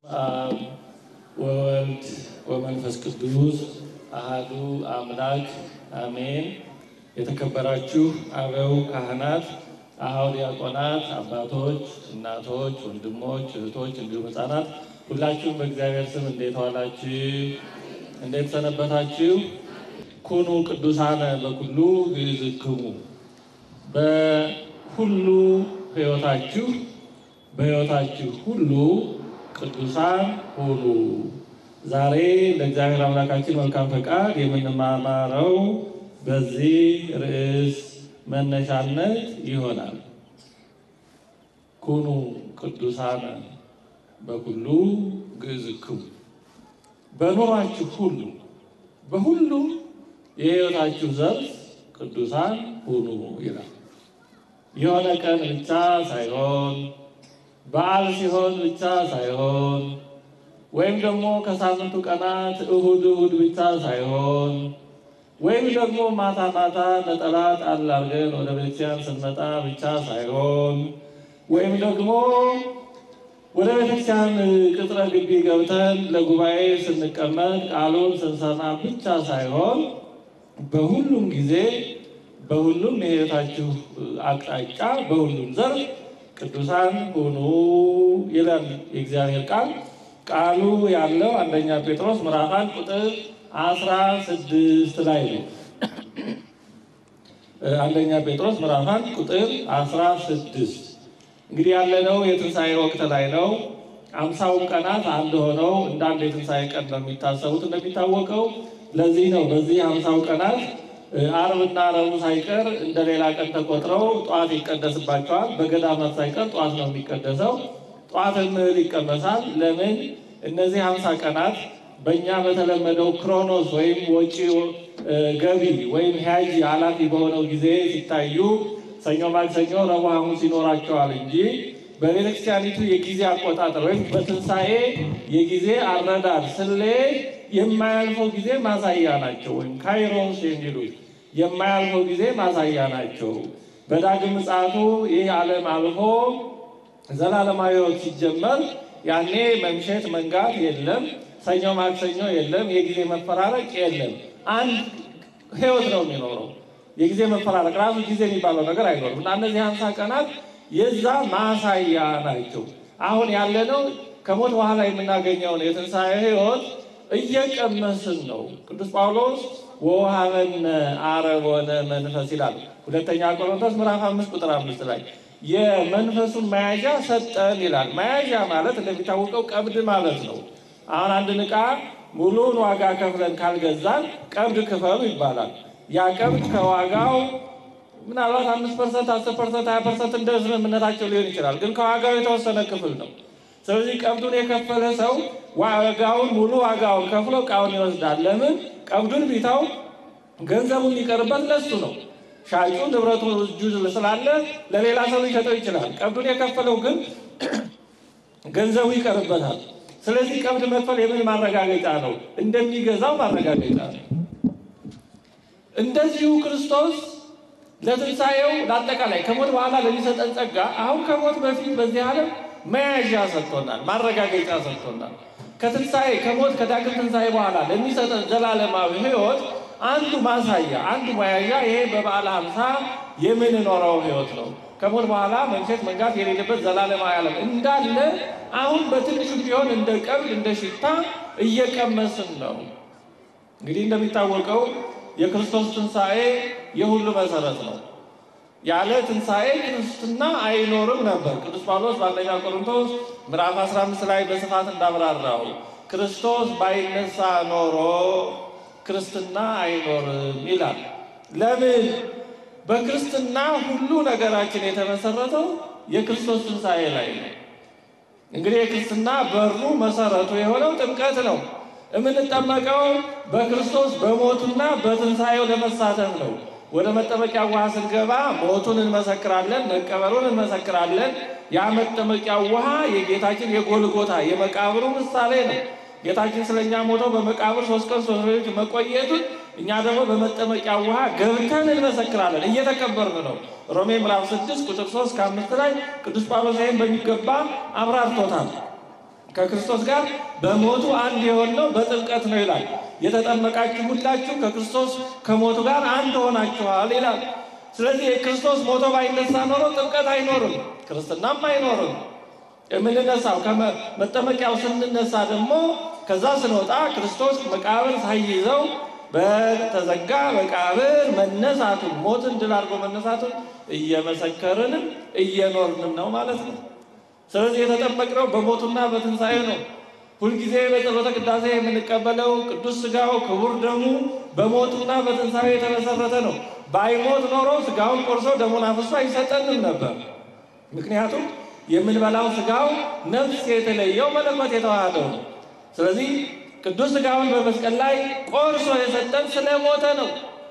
አብ ወወልድ ወመንፈስ ቅዱስ አሃዱ አምላክ አሜን። የተከበራችሁ አበው ካህናት፣ አኀው ዲያቆናት፣ አባቶች፣ እናቶች፣ ወንድሞች፣ እህቶች እንዲሁም ሕፃናት ሁላችሁም በእግዚአብሔር ስም እንዴት ዋላችሁ? እንዴት ሰነበታችሁ? ኩኑ ቅዱሳነ በኩሉ ግእዝክሙ በሁሉ ሕይወታችሁ በሕይወታችሁ ሁሉ ቅዱሳን ሁኑ። ዛሬ ለእግዚአብሔር አምላካችን መልካም ፈቃድ የምንማማረው በዚህ ርዕስ መነሻነት ይሆናል። ኩኑ ቅዱሳነ በኩሉ ግእዝክሙ በኑሯችሁ ሁሉ በሁሉም የሕይወታችሁ ዘርፍ ቅዱሳን ሁኑ ይላል። የሆነ ቀን ብቻ ሳይሆን በዓል ሲሆን ብቻ ሳይሆን ወይም ደግሞ ከሳምንቱ ቀናት እሁድ እሁድ ብቻ ሳይሆን ወይም ደግሞ ማታ ማታ ነጠላ ጣል አድርገን ወደ ቤተክርስቲያን ስንመጣ ብቻ ሳይሆን ወይም ደግሞ ወደ ቤተክርስቲያን ቅጥረ ግቢ ገብተን ለጉባኤ ስንቀመጥ ቃሉን ስንሰማ ብቻ ሳይሆን በሁሉም ጊዜ በሁሉም የሕይወታችሁ አቅጣጫ በሁሉም ዘርፍ ቅዱሳን ሁኑ ይላል የእግዚአብሔር ቃል። ቃሉ ያለው አንደኛ ጴጥሮስ ምዕራፍ አንድ ቁጥር አስራ ስድስት ላይ ነው። አንደኛ ጴጥሮስ ምዕራፍ አንድ ቁጥር አስራ ስድስት እንግዲህ ያለነው የትንሣኤ ወቅት ላይ ነው። አምሳውን ቀናት አንድ ሆነው እንደ አንድ የትንሣኤ ቀን ነው የሚታሰቡት እንደሚታወቀው። ለዚህ ነው በዚህ አምሳው ቀናት አርብና ረቡዕ ሳይቀር እንደ ሌላ ቀን ተቆጥረው ጠዋት ይቀደስባቸዋል። በገዳማት ሳይቀር ጠዋት ነው የሚቀደሰው። ጠዋትም እህል ይቀመሳል። ለምን? እነዚህ ሀምሳ ቀናት በእኛ በተለመደው ክሮኖስ ወይም ወጪ ገቢ ወይም ሂያጅ ኃላፊ በሆነው ጊዜ ሲታዩ ሰኞ፣ ማክሰኞ፣ ረቡዕ፣ ሐሙስ ይኖራቸዋል እንጂ በቤተክርስቲያኒቱ የጊዜ አቆጣጠር ወይም በትንሣኤ የጊዜ አረዳድ ስሌት የማያልፈው ጊዜ ማሳያ ናቸው። ወይም ካይሮስ የሚሉት የማያልፈው ጊዜ ማሳያ ናቸው። በዳግም ምጽአቱ ይህ ዓለም አልፎ ዘላለማዊ ሕይወት ሲጀመር ያኔ መምሸት መንጋት የለም፣ ሰኞ ማክሰኞ የለም፣ የጊዜ መፈራረቅ የለም። አንድ ሕይወት ነው የሚኖረው። የጊዜ መፈራረቅ ራሱ ጊዜ የሚባለው ነገር አይኖርም እና እነዚህ ሀምሳ ቀናት የዛ ማሳያ ናቸው። አሁን ያለነው ከሞት በኋላ የምናገኘውን የትንሣኤ ሕይወት እየቀመስን ነው። ቅዱስ ጳውሎስ ወውሃበነ አረቦነ መንፈስ ይላል ሁለተኛ ቆሮንቶስ ምዕራፍ አምስት ቁጥር አምስት ላይ የመንፈሱን መያዣ ሰጠን ይላል። መያዣ ማለት እንደሚታወቀው ቀብድ ማለት ነው። አሁን አንድን ዕቃ ሙሉውን ዋጋ ከፍለን ካልገዛን ቀብድ ክፈሉ ይባላል። ያ ቀብድ ከዋጋው ምናልባት አምስት ፐርሰንት፣ አስር ፐርሰንት፣ ሀያ ፐርሰንት እንደ ስምምነታቸው ሊሆን ይችላል። ግን ከዋጋው የተወሰነ ክፍል ነው። ስለዚህ ቀብዱን የከፈለ ሰው ዋጋውን ሙሉ ዋጋውን ከፍሎ እቃውን ይወስዳል። ለምን? ቀብዱን ቢታው ገንዘቡ የሚቀርበት ለሱ ነው። ሻጩ ንብረቱ እጁ ስላለ ለሌላ ሰው ሊሸጠው ይችላል። ቀብዱን የከፈለው ግን ገንዘቡ ይቀርበታል። ስለዚህ ቀብድ መክፈል የምን ማረጋገጫ ነው? እንደሚገዛው ማረጋገጫ ነው። እንደዚሁ ክርስቶስ ለትንሣኤው ለአጠቃላይ ከሞት በኋላ ለሚሰጠን ጸጋ አሁን ከሞት በፊት በዚህ ዓለም መያዣ ሰጥቶናል፣ ማረጋገጫ ሰጥቶናል። ከትንሣኤ ከሞት ከዳግም ትንሣኤ በኋላ ለሚሰጠን ዘላለማዊ ሕይወት አንዱ ማሳያ አንዱ መያዣ ይሄ በበዓለ ሃምሳ የምንኖረው ሕይወት ነው። ከሞት በኋላ መንሸት መንጋት የሌለበት ዘላለማዊ ዓለም እንዳለ አሁን በትንሹ ቢሆን እንደ ቀብድ እንደ ሽታ እየቀመስን ነው። እንግዲህ እንደሚታወቀው የክርስቶስ ትንሣኤ የሁሉ መሰረት ነው። ያለ ትንሣኤ ክርስትና አይኖርም ነበር። ቅዱስ ጳውሎስ በአንደኛ ቆሮንቶስ ምዕራፍ 15 ላይ በስፋት እንዳብራራው ክርስቶስ ባይነሳ ኖሮ ክርስትና አይኖርም ይላል። ለምን? በክርስትና ሁሉ ነገራችን የተመሰረተው የክርስቶስ ትንሣኤ ላይ ነው። እንግዲህ የክርስትና በሩ መሰረቱ የሆነው ጥምቀት ነው። የምንጠመቀው በክርስቶስ በሞቱና በትንሣኤው ለመሳተፍ ነው። ወደ መጠመቂያ ውሃ ስንገባ ሞቱን እንመሰክራለን፣ መቀበሩን እንመሰክራለን። ያ መጠመቂያ ውሃ የጌታችን የጎልጎታ የመቃብሩ ምሳሌ ነው። ጌታችን ስለኛ ሞተው በመቃብር ሶስት ቀን ሶስት ሌሊት መቆየቱን እኛ ደግሞ በመጠመቂያ ውሃ ገብተን እንመሰክራለን። እየተቀበርን ነው። ሮሜ ምዕራፍ ስድስት ቁጥር ሶስት ከአምስት ላይ ቅዱስ ጳውሎስ ይህን በሚገባ አብራርቶታል። ከክርስቶስ ጋር በሞቱ አንድ የሆነው በጥምቀት ነው ይላል። የተጠመቃችሁ ሁላችሁ ከክርስቶስ ከሞቱ ጋር አንድ ሆናችኋል ይላል። ስለዚህ የክርስቶስ ሞቶ ባይነሳ ኖሮ ጥምቀት አይኖርም፣ ክርስትናም አይኖርም። የምንነሳው ከመጠመቂያው ስንነሳ ደግሞ ከዛ ስንወጣ ክርስቶስ መቃብር ሳይይዘው በተዘጋ መቃብር መነሳቱን ሞትን ድል አድርጎ መነሳቱን እየመሰከርንም እየኖርንም ነው ማለት ነው። ስለዚህ የተጠመቅነው በሞቱና በትንሣኤ ነው። ሁልጊዜ በጸሎተ ቅዳሴ የምንቀበለው ቅዱስ ሥጋው ክቡር ደሙ በሞቱና በትንሣኤ የተመሰረተ ነው። ባይሞት ኖሮ ሥጋውን ቆርሶ ደሙን አፍሶ አይሰጠንም ነበር። ምክንያቱም የምንበላው ሥጋው ነፍስ የተለየው መለኮት የተዋሃደው ነው። ስለዚህ ቅዱስ ሥጋውን በመስቀል ላይ ቆርሶ የሰጠን ስለሞተ ነው።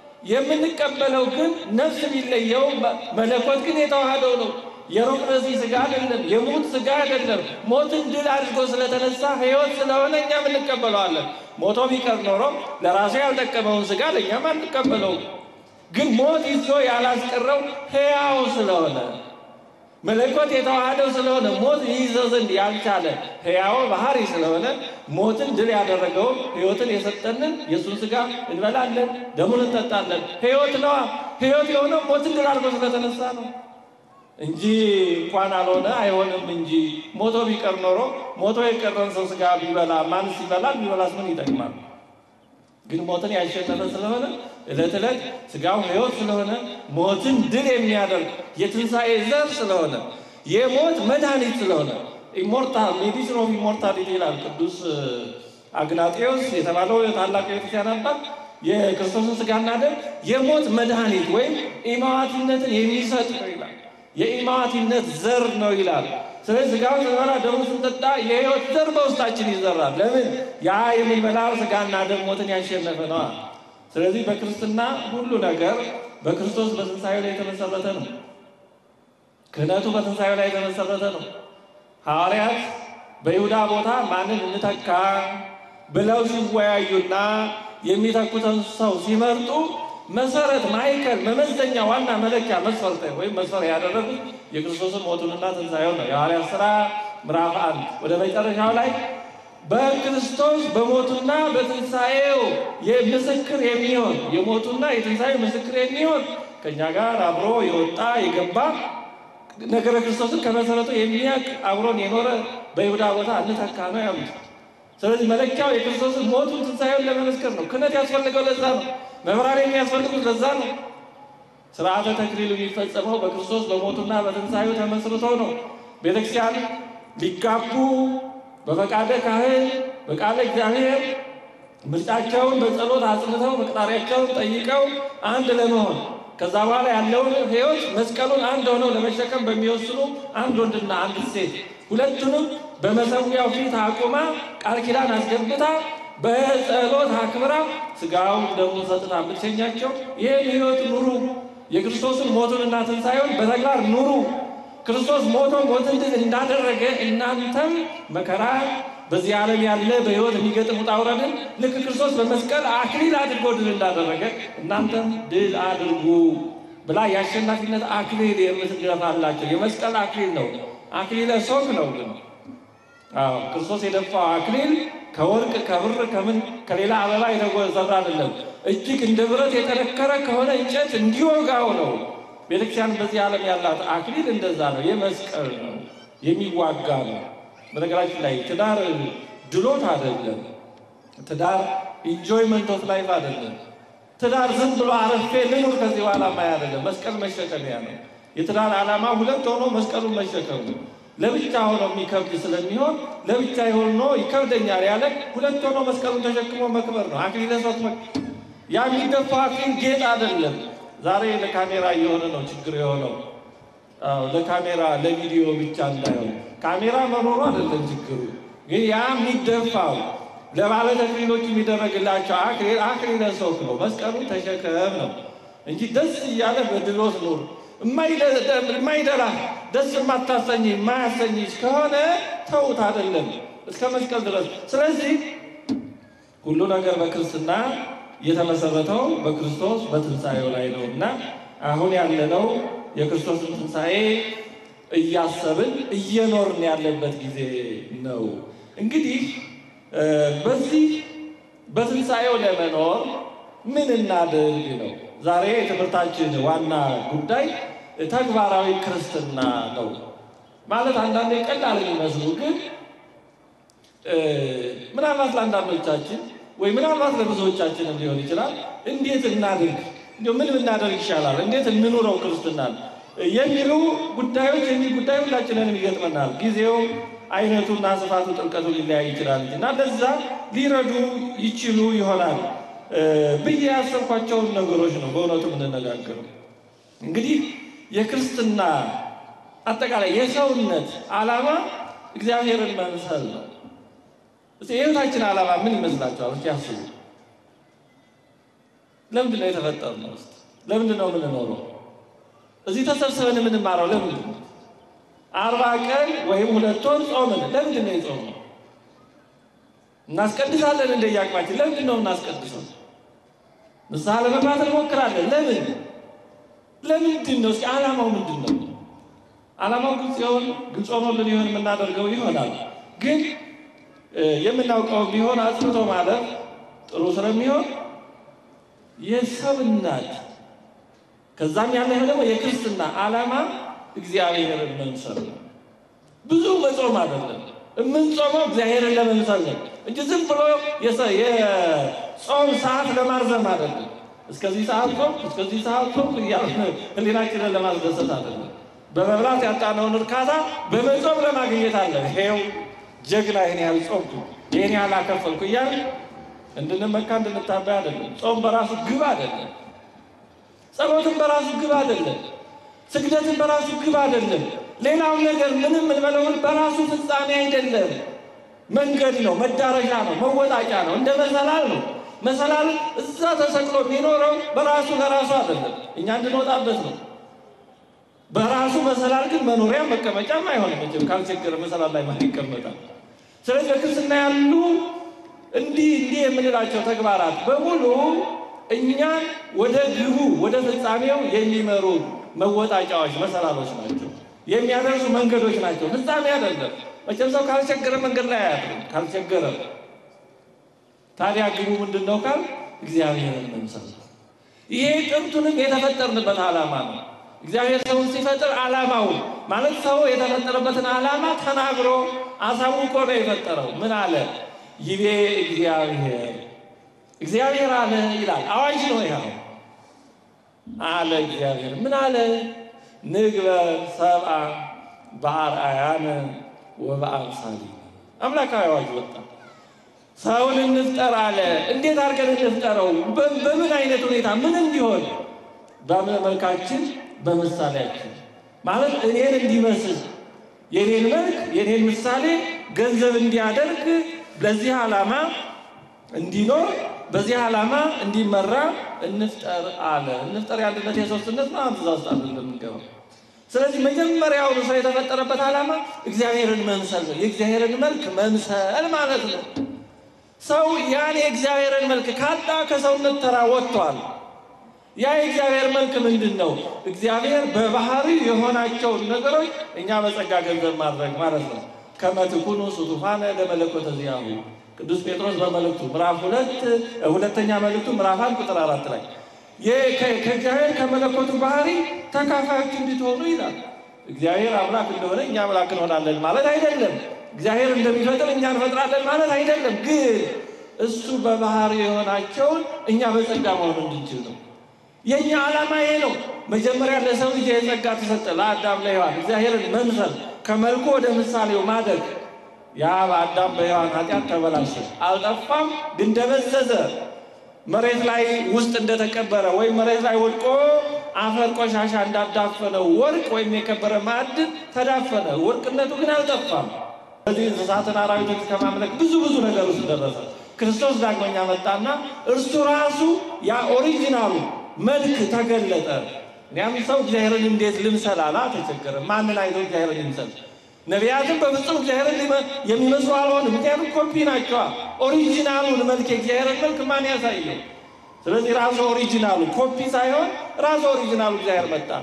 የምንቀበለው ግን ነፍስ ቢለየው መለኮት ግን የተዋሃደው ነው። የሩቅ ረሲ ሥጋ አይደለም፣ የሙት ሥጋ አይደለም። ሞትን ድል አድርጎ ስለተነሳ ሕይወት ስለሆነ እኛም እንቀበለዋለን። ሞቶ ቢቀር ኖሮ ለራሱ ያልጠቀመውን ሥጋ ለእኛም አንቀበለው። ግን ሞት ይዞ ያላስቀረው ሕያው ስለሆነ መለኮት የተዋሃደው ስለሆነ ሞት ይይዘው ዘንድ ያልቻለ ሕያው ባህሪ ስለሆነ ሞትን ድል ያደረገውን ሕይወትን የሰጠንን የእሱን ሥጋ እንበላለን፣ ደሙን እንጠጣለን። ሕይወት ነዋ። ሕይወት የሆነው ሞትን ድል አድርጎ ስለተነሳ ነው እንጂ እንኳን አልሆነ አይሆንም እንጂ ሞቶ ቢቀር ኖሮ ሞቶ የቀረን ሰው ሥጋ ቢበላ ማንስ ይበላል? ቢበላስ ምን ይጠቅማል? ግን ሞትን ያሸነፈ ስለሆነ ዕለት ዕለት ሥጋው ሕይወት ስለሆነ ሞትን ድል የሚያደርግ የትንሣኤ ዘር ስለሆነ የሞት መድኃኒት ስለሆነ ኢሞርታል ሜዲሲን ኦፍ ኢሞርታሊቲ ይላል ቅዱስ አግናጤዎስ የተባለው ታላቅ ቤተክርስቲያን አባት የክርስቶስን ሥጋና ደም የሞት መድኃኒት ወይም ኢማዋቲነትን የሚሰጥ ነው ይላል። የኢማዋቲነት ዘር ነው ይላል። ስለዚህ ሥጋውን ስንበላ ደሙን ስንጠጣ የሕይወት ዘር በውስጣችን ይዘራል። ለምን? ያ የምንበላው ሥጋና ደም ሞትን ያሸነፈ ነዋ። ስለዚህ በክርስትና ሁሉ ነገር በክርስቶስ በትንሣኤው ላይ የተመሰረተ ነው። ክህነቱ በትንሣኤው ላይ የተመሰረተ ነው። ሐዋርያት በይሁዳ ቦታ ማንን እንተካ ብለው ሲወያዩና የሚተኩትን ሰው ሲመርጡ መሰረት፣ ማዕከል፣ መመዘኛ፣ ዋና መለኪያ መስፈርት ወይም መስፈሪያ ያደረጉት የክርስቶስን ሞቱንና ትንሣኤውን ነው። የሐዋርያት ሥራ ምዕራፍ አንድ ወደ መጨረሻው ላይ በክርስቶስ በሞቱና በትንሣኤው ምስክር የሚሆን የሞቱና የትንሣኤው ምስክር የሚሆን ከእኛ ጋር አብሮ የወጣ የገባ ነገረ ክርስቶስን ከመሰረቱ የሚያውቅ አብሮን የኖረ በይሁዳ ቦታ እንተካ ነው ያሉት። ስለዚህ መለኪያው የክርስቶስን ሞቱን ትንሣኤውን ለመመስከር ነው። ክህነት ያስፈልገው ለዛ ነው። መምህራን የሚያስፈልጉት ለዛ ነው። ስርዓተ ተክሊሉ የሚፈጸመው በክርስቶስ በሞቱና በትንሣኤው ተመስርቶ ነው። ቤተክርስቲያን ሊጋቡ በፈቃደ ካህን በቃለ እግዚአብሔር ምርጫቸውን በጸሎት አጽንተው መቅጣሪያቸውን ጠይቀው አንድ ለመሆን ከዛ በኋላ ያለውን ሕይወት መስቀሉን አንድ ሆነው ለመሸከም በሚወስኑ አንድ ወንድና አንድ ሴት ሁለቱንም በመሰዊያው ፊት አቁማ ቃል ኪዳን አስገብታ በጸሎት አክብራ ሥጋውን ደሙን ሰጥታ ብትሸኛቸው ይህን ሕይወት ኑሩ፣ የክርስቶስን ሞቱንና ትንሣኤውን በተግባር ኑሩ። ክርስቶስ ሞቶ ሞትን ድል እንዳደረገ እናንተም መከራ በዚህ ዓለም ያለ በሕይወት የሚገጥም ውጣ ውረድን ልክ ክርስቶስ በመስቀል አክሊል አድርጎ ድል እንዳደረገ እናንተም ድል አድርጉ ብላ የአሸናፊነት አክሊል የምትደፋላቸው የመስቀል አክሊል ነው። አክሊለ ሦክ ነው ግን አዎ ክርስቶስ የደፋው አክሊል ከወርቅ ከብር ከምን ከሌላ አበባ የተሰራ አይደለም። እጅግ እንደ ብረት የጠነከረ ከሆነ እንጨት እንዲወጋው ነው። ቤተክርስቲያን በዚህ ዓለም ያላት አክሊል እንደዛ ነው። የመስቀል ነው፣ የሚዋጋ ነው። በነገራችን ላይ ትዳር ድሎት አይደለም። ትዳር ኢንጆይመንት ኦፍ ላይፍ አይደለም። ትዳር ዝም ብሎ አረፌ ልኑር ከዚህ በኋላ ማያ አይደለም። መስቀል መሸከሚያ ነው። የትዳር ዓላማ ሁለት ሆኖ መስቀሉን መሸከም ነው። ለብቻ ሆኖ የሚከብድ ስለሚሆን ለብቻ ሆኖ ይከብደኛል ያለ ሁለት ሆኖ መስቀሉን ተሸክሞ መክበር ነው። አክሊለ ሦክ ያ የሚደፋው አክሊል ጌጥ አይደለም። ዛሬ ለካሜራ እየሆነ ነው ችግር የሆነው። አዎ ለካሜራ ለቪዲዮ ብቻ እንዳይሆን ካሜራ መኖሩ አይደለም ችግሩ፣ ግን ያ የሚደፋው ለባለ ተክሊሎች የሚደረግላቸው አክሊል አክሊለ ሦክ ነው። መስቀሉን ተሸከም ነው እንጂ ደስ እያለ በድሎት ኑር የማይደላ ደስ የማታሰኝ የማያሰኝ ከሆነ ተውት አይደለም እስከ መስቀል ድረስ። ስለዚህ ሁሉ ነገር በክርስትና የተመሰረተው በክርስቶስ በትንሣኤው ላይ ነው እና አሁን ያለነው የክርስቶስን ትንሣኤ እያሰብን እየኖርን ያለበት ጊዜ ነው። እንግዲህ በዚህ በትንሣኤው ለመኖር ምን እናድርግ ነው ዛሬ የትምህርታችን ዋና ጉዳይ። ተግባራዊ ክርስትና ነው ማለት አንዳንዴ ቀላል የሚመስሉ ግን ምናልባት ለአንዳንዶቻችን ወይ ምናልባት ለብዙዎቻችንም ሊሆን ይችላል። እንዴት እናድርግ፣ እንዲ ምን ብናደርግ ይሻላል፣ እንዴት እንኑረው ክርስትናን የሚሉ ጉዳዮች የሚል ጉዳይ ሁላችንንም ይገጥመናል። ጊዜው አይነቱና ስፋቱ ጥልቀቱ ሊለያይ ይችላል እና ለዛ ሊረዱ ይችሉ ይሆናል ብዬ ያሰብኳቸውን ነገሮች ነው በእውነቱ የምንነጋገረው። እንግዲህ የክርስትና አጠቃላይ የሰውነት ዓላማ እግዚአብሔርን መምሰል ነው። የህይወታችን ዓላማ ምን ይመስላችኋል? እስኪ ያስቡ። ለምንድን ነው የተፈጠርነው? ውስጥ ለምንድን ነው የምንኖረው? እዚህ ተሰብስበን የምንማረው ለምንድን ነው? አርባ ቀን ወይም ሁለት ወር ጾምን። ለምንድን ነው የጾምነው? እናስቀድሳለን እንደየአቅማችን። ለምንድን ነው እናስቀድሰው? ንስሐ ለመግባት እንሞክራለን። ለምን ለምንድን ነው? እስኪ ዓላማው ምንድን ነው? ዓላማው ግልጽ ይሆን ግልጽ ሆኖልን ይሆን የምናደርገው ይሆናል። ግን የምናውቀው ቢሆን አጽንቶ ማለት ጥሩ ስለሚሆን የሰው እናት ከዛም ያለ ደግሞ የክርስትና ዓላማ እግዚአብሔርን መምሰል ነው። ብዙ መጾም አይደለም የምንጾመው እግዚአብሔርን ለመምሰል ነው እንጂ ዝም ብሎ የጾም ሰዓት ለማርዘም አይደለም። እስከዚህ ሰዓት ጾም እስከዚህ ሰዓት ጾም እያልን ሕሊናችንን ለማስደሰት አይደለም። በመብላት ያጣነውን እርካታ በመጾም ለማግኘት አለ። ይሄው ጀግና ይህን ያህል ጾምኩ ይህን ያህል አከፈልኩ እያልን እንድንመካ እንድንታበይ አይደለም። ጾም በራሱ ግብ አይደለም። ጸሎትን በራሱ ግብ አይደለም። ስግደትን በራሱ ግብ አይደለም። ሌላው ነገር ምንም እንበለውን በራሱ ፍጻሜ አይደለም። መንገድ ነው፣ መዳረሻ ነው፣ መወጣጫ ነው፣ እንደ መሰላል ነው። መሰላል እዛ ተሰቅሎ የሚኖረው በራሱ ለራሱ አይደለም፣ እኛ እንድንወጣበት ነው። በራሱ መሰላል ግን መኖሪያ መቀመጫም አይሆንም። መቼም ካልቸገረ መሰላል ላይ ማን ይቀመጣል? ስለዚህ በክርስትና ያሉ እንዲህ እንዲህ የምንላቸው ተግባራት በሙሉ እኛን ወደ ግቡ ወደ ፍጻሜው የሚመሩ መወጣጫዎች፣ መሰላሎች ናቸው። የሚያደርሱ መንገዶች ናቸው። ፍጻሜ አይደለም። መቼም ሰው ካልቸገረ መንገድ ላይ አያድርም። ካልቸገረ ታዲያ ግቡ ምንድን ነው ካል እግዚአብሔርን መምሰል ነው። ይሄ ጥንቱንም የተፈጠርንበት ዓላማ ነው። እግዚአብሔር ሰውን ሲፈጥር ዓላማው ማለት ሰው የተፈጠረበትን ዓላማ ተናግሮ አሳውቆ ነው የፈጠረው። ምን አለ? ይቤ እግዚአብሔር እግዚአብሔር አለ ይላል። አዋጅ ነው ይኸው አለ እግዚአብሔር ምን አለ? ንግበር ሰብአ በአርአያነ ወበአምሳሊነ አምላካዊ አዋጅ ወጣ። ሰውን እንፍጠር አለ። እንዴት አድርገን እንፍጠረው? በምን አይነት ሁኔታ ምን እንዲሆን? በመልካችን በምሳሌያችን ማለት እኔን እንዲመስል የኔን መልክ የኔን ምሳሌ ገንዘብ እንዲያደርግ ለዚህ ዓላማ እንዲኖር በዚህ ዓላማ እንዲመራ እንፍጠር አለ። እንፍጠር የአንድነት የሶስትነት ነው። አንድ ዛዝ አለ እንደምንገባው። ስለዚህ መጀመሪያውኑ ሰው የተፈጠረበት ዓላማ እግዚአብሔርን መምሰል ነው። የእግዚአብሔርን መልክ መምሰል ማለት ነው። ሰው ያን የእግዚአብሔርን መልክ ካጣ ከሰውነት ተራ ወጥቷል። ያ የእግዚአብሔር መልክ ምንድን ነው? እግዚአብሔር በባህሪ የሆናቸውን ነገሮች እኛ በጸጋ ገንዘብ ማድረግ ማለት ነው። ከመትኩኑ ስቱፋነ ለመለኮተ ዚአሁ ቅዱስ ጴጥሮስ በመልእክቱ ምዕራፍ ሁለት ሁለተኛ መልእክቱ ምዕራፍ አንድ ቁጥር አራት ላይ ከእግዚአብሔር ከመለኮቱ ባህሪ ተካፋዮች እንድትሆኑ ይላል። እግዚአብሔር አምላክ እንደሆነ እኛ አምላክ እንሆናለን ማለት አይደለም። እግዚአብሔር እንደሚፈጥር እኛ እንፈጥራለን ማለት አይደለም። ግን እሱ በባህሪ የሆናቸውን እኛ በጸጋ መሆን እንድንችል ነው። የእኛ ዓላማ ይሄ ነው። መጀመሪያ ለሰው ልጅ የጸጋ ተሰጠ፣ ለአዳም ለሔዋን እግዚአብሔርን መምሰል፣ ከመልኩ ወደ ምሳሌው ማደግ። ያ በአዳም በሔዋን ኃጢአት ተበላሸ፣ አልጠፋም፣ ግን ደበዘዘ። መሬት ላይ ውስጥ እንደተቀበረ ወይም መሬት ላይ ወድቆ አፈር ቆሻሻ እንዳዳፈነው ወርቅ ወይም የከበረ ማዕድን ተዳፈነ። ወርቅነቱ ግን አልጠፋም። በዚህ እንስሳትን አራዊቶች ከማምለክ ብዙ ብዙ ነገር ውስጥ ደረሰ። ክርስቶስ ዳግመኛ መጣና እርሱ ራሱ ያ ኦሪጂናሉ መልክ ተገለጠ። እኒያም ሰው እግዚአብሔርን እንዴት ልምሰል አላ ተቸገረ። ማንን አይቶ እግዚአብሔርን ይምሰል? ነቢያትም በፍጹም እግዚአብሔርን የሚመስሉ አልሆንም። ምክንያቱም ኮፒ ናቸዋ። ኦሪጂናሉን መልክ የእግዚአብሔርን መልክ ማን ያሳየው? ስለዚህ ራሱ ኦሪጂናሉ ኮፒ ሳይሆን ራሱ ኦሪጂናሉ እግዚአብሔር መጣ።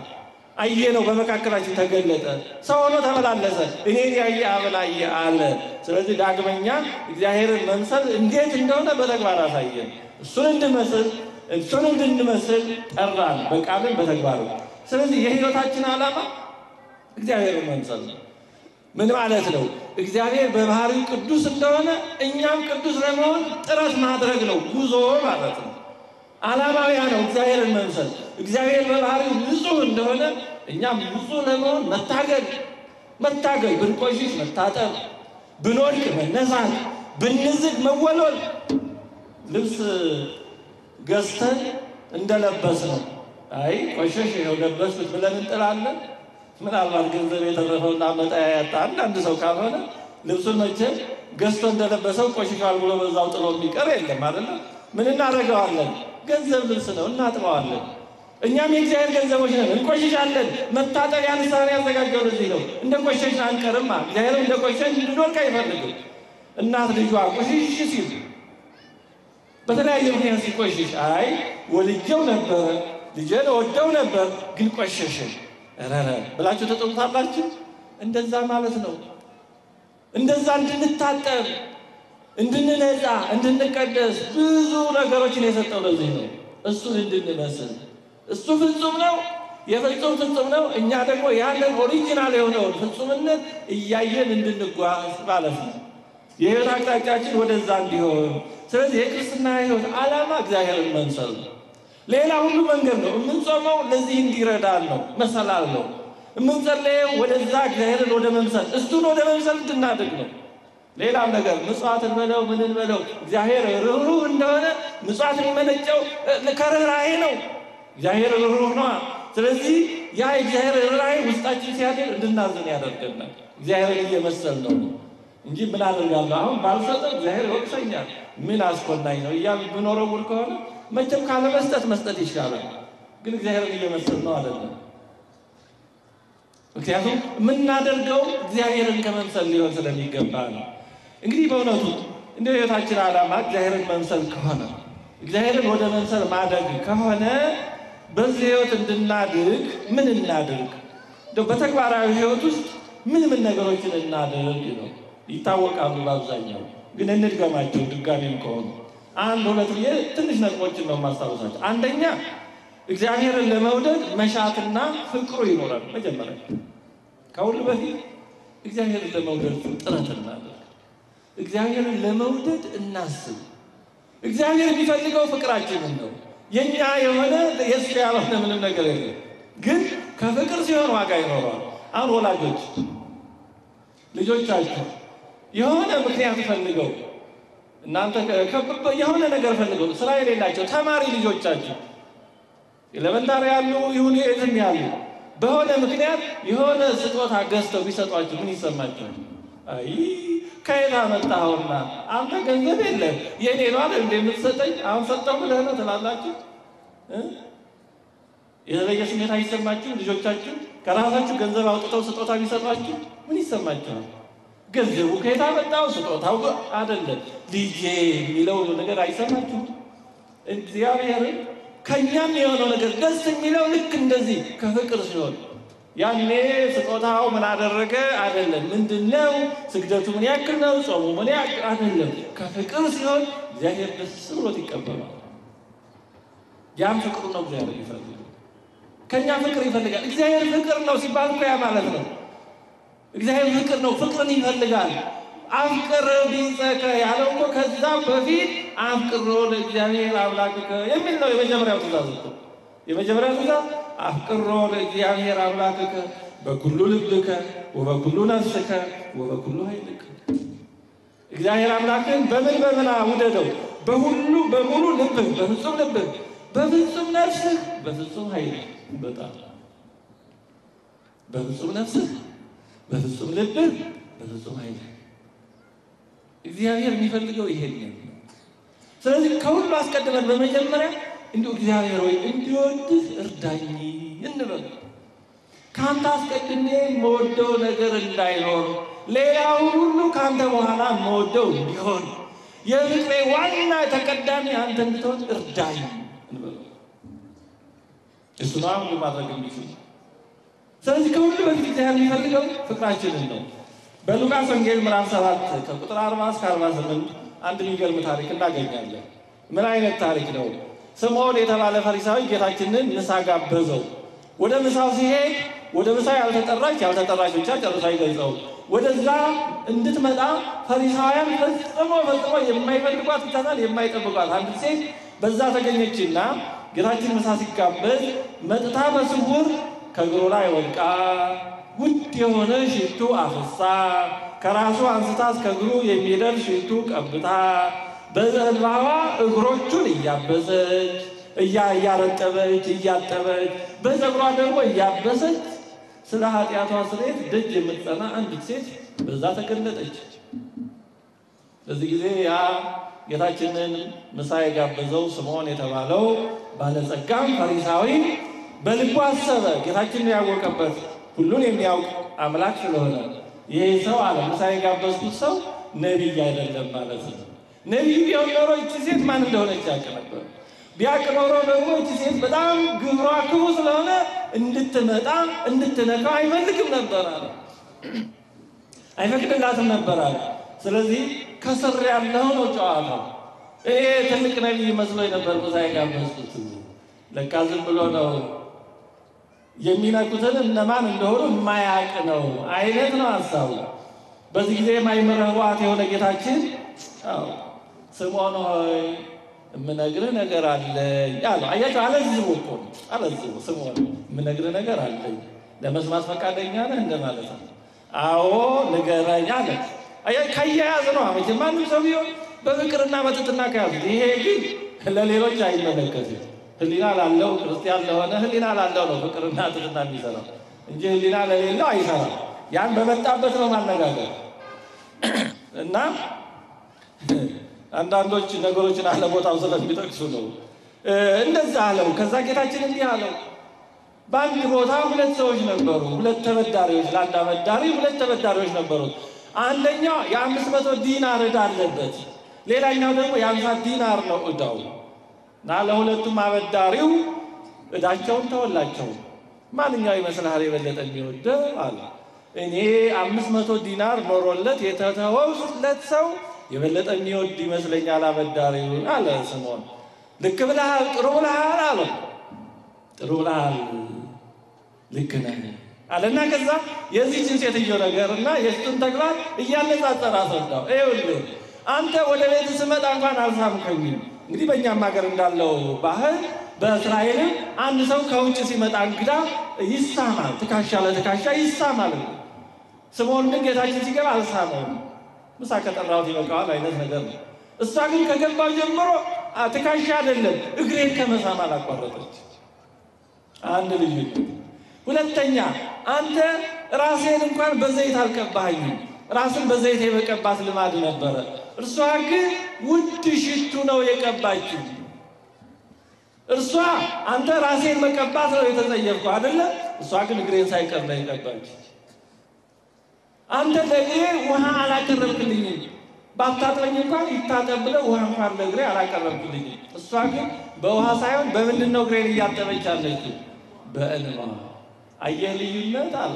አየ ነው በመካከላችን ተገለጠ፣ ሰው ሆኖ ተመላለሰ፣ እኔን ያየ አብን አየ አለ። ስለዚህ ዳግመኛ እግዚአብሔርን መምሰል እንዴት እንደሆነ በተግባር አሳየን። እሱን እንድመስል እሱን እንድንመስል ጠራን፣ በቃልን በተግባር። ስለዚህ የሕይወታችን ዓላማ እግዚአብሔርን መምሰል ነው። ምን ማለት ነው? እግዚአብሔር በባህሪው ቅዱስ እንደሆነ እኛም ቅዱስ ለመሆን ጥረት ማድረግ ነው፣ ጉዞ ማለት ነው። ዓላማው ያ ነው፣ እግዚአብሔርን መምሰል። እግዚአብሔር በባህሪው ንጹሕ እንደሆነ እኛም ንጹሕ ለመሆን መታገል መታገል፣ ብንቆሽሽ መታጠብ፣ ብንወድቅ መነሳት፣ ብንዝግ መወልወል። ልብስ ገዝተን እንደለበስ ነው። አይ ቆሸሽ ነው ለበስኩት ብለን እንጥላለን። ምናልባት ገንዘብ የተረፈውና መጣያ ያጣ አንዳንድ ሰው ካልሆነ ልብሱን መቼም ገዝቶ እንደለበሰው ቆሽሿል ብሎ በዛው ጥሎ የሚቀር የለም አይደለ? ምን እናደርገዋለን? ገንዘብ ልብስ ነው፣ እናጥበዋለን። እኛም የእግዚአብሔር ገንዘቦች ነን፣ እንቆሽሻለን። መታጠቢያ ንስሐን ያዘጋጀው ለዚህ ነው። እንደ ቆሸሽን አንቀርማ። እግዚአብሔር እንደ ቆሸሽ እንድንወድቅ አይፈልግም። እናት ልጇ ቆሽሽ ሲል በተለያየ ምክንያት ሲቆሽሽ አይ ወልጀው ነበረ ልጄን ወደው ነበር ግን ቆሸሽን ረረ ብላችሁ ተጠሩታላችሁ። እንደዛ ማለት ነው። እንደዛ እንድንታጠብ፣ እንድንነጻ፣ እንድንቀደስ ብዙ ነገሮችን የሰጠው ለዚህ ነው። እሱን እንድንመስል እሱ ፍጹም ነው፣ የፍጹም ፍጹም ነው። እኛ ደግሞ ያንን ኦሪጂናል የሆነውን ፍጹምነት እያየን እንድንጓዝ ማለት ነው። የህይወት አቅጣጫችን ወደዛ እንዲሆን። ስለዚህ የክርስትና ህይወት ዓላማ እግዚአብሔርን መምሰል ነው። ሌላ ሁሉ መንገድ ነው። የምንጾመው ለዚህ እንዲረዳን ነው፣ መሰላል ነው። የምንጸለየው ወደዛ እግዚአብሔርን ወደ መምሰል እሱን ወደ መምሰል እንድናድግ ነው። ሌላም ነገር ምጽዋትን በለው ምንን በለው እግዚአብሔር ርኅሩህ እንደሆነ ምጽዋት የሚመነጨው ከርኅራኄ ነው። እግዚአብሔር ርኅሩህ ነዋ። ስለዚህ ያ የእግዚአብሔር ርኅራኄ ውስጣችን ሲያድር እንድናዝን ያደርገናል። እግዚአብሔርን እየመሰል ነው እንጂ ምን አደርጋለሁ አሁን ባልሰጠው እግዚአብሔር ይወቅሰኛል፣ ምን አስኮናኝ ነው እያሉ ብኖረውር ከሆነ መቼም ካለ መስጠት መስጠት ይሻላል። ግን እግዚአብሔርን እየመሰል ነው አይደለም። ምክንያቱም የምናደርገው እግዚአብሔርን ከመምሰል ሊሆን ስለሚገባ ነው። እንግዲህ በእውነቱ እንደ ሕይወታችን ዓላማ እግዚአብሔርን መምሰል ከሆነ እግዚአብሔርን ወደ መምሰል ማደግ ከሆነ በዚህ ሕይወት እንድናድግ ምን እናድርግ? እንደው በተግባራዊ ሕይወት ውስጥ ምን ምን ነገሮችን እናድርግ ነው ይታወቃሉ። በአብዛኛው ግን እንድገማቸው ድጋሜም ከሆኑ አንድ ሁለት ብዬ ትንሽ ነጥቦችን ነው የማስታውሳቸው። አንደኛ እግዚአብሔርን ለመውደድ መሻትና ፍቅሩ ይኖራል። መጀመሪያ ከሁሉ በፊት እግዚአብሔርን ለመውደድ ጥረት እናደርግ። እግዚአብሔርን ለመውደድ እናስብ። እግዚአብሔር የሚፈልገው ፍቅራችንን ነው። የኛ የሆነ የእሱ ያልሆነ ምንም ነገር የለም። ግን ከፍቅር ሲሆን ዋጋ ይኖረዋል። አሁን ወላጆች ልጆቻችሁ የሆነ ምክንያት ፈልገው እናንተ የሆነ ነገር ፈልገው ስራ የሌላቸው ተማሪ ልጆቻችሁ ኤሌመንታሪ ያሉ ይሁን የትም ያሉ በሆነ ምክንያት የሆነ ስጦታ ገዝተው ቢሰጧችሁ ምን ይሰማችኋል? አይ ከየት አመጣኸውና አንተ ገንዘብ የለም የኔ ነው አይደል እንደ የምትሰጠኝ አሁን ሰጠው ብለህ ነው ትላላችሁ። የተለየ ስሜት አይሰማችሁ? ልጆቻችሁ ከራሳችሁ ገንዘብ አውጥተው ስጦታ ቢሰጧችሁ ምን ይሰማችኋል? ገንዘቡ ከየት አመጣው ስጦታው አይደለም ልጄ የሚለው ነገር አይሰማችሁም? እግዚአብሔርን ከእኛም የሆነው ነገር ደስ የሚለው ልክ እንደዚህ ከፍቅር ሲሆን ያኔ ስጦታው ምን አደረገ አይደለም፣ ምንድን ነው ስግደቱ ምን ያክል ነው፣ ጾሙ ምን ያክል አይደለም። ከፍቅር ሲሆን እግዚአብሔር ደስ ብሎት ይቀበላል። ያም ፍቅሩ ነው እግዚአብሔር ይፈልጋል። ከእኛ ፍቅር ይፈልጋል። እግዚአብሔር ፍቅር ነው ሲባል እኮ ያ ማለት ነው። እግዚአብሔር ፍቅር ነው፣ ፍቅርን ይፈልጋል። አፍቅር ቢጸከ ያለው እኮ ከዛ በፊት አፍቅሮ ለእግዚአብሔር አምላክከ የሚል ነው የመጀመሪያው ትእዛዝ እኮ የመጀመሪያው ትእዛዝ አፍቅሮ ለእግዚአብሔር አምላክከ በኩሉ ልብከ ወበኩሉ ነፍስከ ወበኩሉ ኃይልከ እግዚአብሔር አምላክን በምን በምን ውደደው? በሁሉ በሙሉ ልብህ፣ በፍጹም ልብህ፣ በፍጹም ነፍስህ፣ በፍጹም ኃይልህ። በጣም በፍጹም ነፍስህ፣ በፍጹም ልብህ፣ በፍጹም ኃይልህ እግዚአብሔር የሚፈልገው ይሄን ነው። ስለዚህ ከሁሉ አስቀድመን በመጀመሪያ እንዲሁ እግዚአብሔር ወይ እንዲወድህ እርዳኝ እንበል። ከአንተ አስቀድሜ የምወደው ነገር እንዳይኖር ሌላው ሁሉ ከአንተ በኋላ የምወደው እንዲሆን የፍቅሬ ዋና ተቀዳሚ አንተ እንድትሆን እርዳኝ እንበል። እሱ ነው ሁሉ ማድረግ የሚችል ስለዚህ ከሁሉ በፊት እግዚአብሔር የሚፈልገው ፍቅራችንን ነው። በሉቃስ ወንጌል ምዕራፍ ሰባት ከቁጥር 40 እስከ 48 አንድ የሚገርም ታሪክ እናገኛለን። ምን አይነት ታሪክ ነው? ስምዖን የተባለ ፈሪሳዊ ጌታችንን ምሳ ጋበዘው። ወደ ምሳው ሲሄድ ወደ ምሳ ያልተጠራች ያልተጠራች ብቻ ጨርሶ አይገልጸው። ወደዛ እንድትመጣ ፈሪሳውያን ፈጽሞ ፈጽሞ የማይፈልጓት ብቻ የማይጠብቋት አንድ ሴት በዛ ተገኘችና ጌታችን ምሳ ሲጋበዝ መጥታ በስውር ከእግሩ ላይ ወድቃ ውድ የሆነ ሽቱ አፍሳ ከራሱ አንስታ እስከ እግሩ የሚደርስ ሽቱ ቀብታ በዘንባባ እግሮቹን እያበሰች እያ እያረጠበች እያጠበች በፀጉሯ ደግሞ እያበሰች ስለ ኃጢአቷ ስርየት ደጅ የምትጸና አንዲት ሴት በዛ ተገለጠች። በዚህ ጊዜ ያ ጌታችንን ምሳ የጋበዘው ስምዖን የተባለው ባለጸጋም ፈሪሳዊ በልቡ አሰበ። ጌታችንን ያወቀበት ሁሉን የሚያውቅ አምላክ ስለሆነ ይሄ ሰው አለ ምሳ የጋበዝኩት ሰው ነቢይ አይደለም ማለት ነው። ነቢይ ቢሆን ኖሮ እቺ ሴት ማን እንደሆነች ያውቅ ነበር። ቢያውቅ ኖሮ ደግሞ እቺ ሴት በጣም ግብሯ ክቡ ስለሆነ እንድትመጣ እንድትነካው አይፈልግም ነበር አለ፣ አይፈቅድላትም ነበር አለ። ስለዚህ ከስር ያለው ነው ጨዋታው። ይሄ ትልቅ ነቢይ መስሎኝ ነበር ምሳ የጋበዝኩት፣ ለካ ዝም ብሎ ነው የሚነኩትን እነማን እንደሆኑ የማያውቅ ነው አይነት ነው ሀሳቡ። በዚህ ጊዜ የማይመረዋት የሆነ ጌታችን ስምዖን ሆይ የምነግርህ ነገር አለኝ አለ። አያቸው አለዝቦ እኮ ነው አለዝቦ። ስምዖን የምነግርህ ነገር አለኝ ለመስማት ፈቃደኛ ነህ እንደማለት ነው። አዎ ንገረኝ አለ። አያ ከያያዝ ነው አመች ማንም ሰው ቢሆን በፍቅርና በትትና ከያዙት። ይሄ ግን ለሌሎች አይመለከትም። ህሊና ላለው ክርስቲያን ለሆነ ህሊና ላለው ነው ፍቅርና ትትና የሚሰራው እንጂ ህሊና ለሌለው አይሰራም። ያን በመጣበት ነው ማነጋገር እና አንዳንዶች ነገሮችን አለቦታው ስለሚጠቅሱ ነው እንደዛ አለው። ከዛ ጌታችን እንዲህ አለው፣ በአንድ ቦታ ሁለት ሰዎች ነበሩ፣ ሁለት ተበዳሪዎች። ለአንድ አበዳሪ ሁለት ተበዳሪዎች ነበሩት። አንደኛው የአምስት መቶ ዲናር ዕዳ አለበት፣ ሌላኛው ደግሞ የአምሳ ዲናር ነው ዕዳው እና ለሁለቱም አበዳሪው ዕዳቸውን ተወላቸው። ማንኛው ይመስልሃል የበለጠ የሚወደው አለ። እኔ አምስት መቶ ዲናር ኖሮለት የተተወለት ሰው የበለጠ የሚወድ ይመስለኛል አበዳሪው አለ ስምዖን። ልክ ብለሃል፣ ጥሩ ብለሃል አለ። ጥሩ ብለሃል፣ ልክ ነህ አለና ከዛ የዚህችን ሴትዮ ነገር እና የእሱን ተግባር እያነጻጸረ አስረዳው። ይኸውልህ አንተ ወደ ቤት ስመጣ እንኳን አልሳምከኝም። እንግዲህ በእኛም ሀገር እንዳለው ባህል በእስራኤልም አንድ ሰው ከውጭ ሲመጣ እንግዳ ይሳማል፣ ትከሻ ለትከሻ ይሳማል። ስምዖን ግን ጌታችን ሲገባ አልሳመውም። ምሳ ከጠራሁት ይበቃዋል አይነት ነገር ነው። እሷ ግን ከገባው ጀምሮ ትከሻ አይደለም እግሬን ከመሳም አላቋረጠች። አንድ ልዩ ሁለተኛ አንተ ራሴን እንኳን በዘይት አልቀባኸኝም። ራስን በዘይት የመቀባት ልማድ ነበረ። እርሷ ግን ውድ ሽቱ ነው የቀባችው። እርሷ አንተ ራሴን መቀባት ነው የተጸየፍከው አይደለ? እሷ ግን እግሬን ሳይቀር ነው የቀባች። አንተ ለእግሬ ውሃ አላቀረብክልኝም። ባታጥበኝ እንኳን ይታጠብ ብለህ ውሃ እንኳን ለእግሬ አላቀረብክልኝም። እሷ ግን በውሃ ሳይሆን በምንድን ነው እግሬን እያጠበች አለችው? በእንባ። አየህ ልዩነት አለ።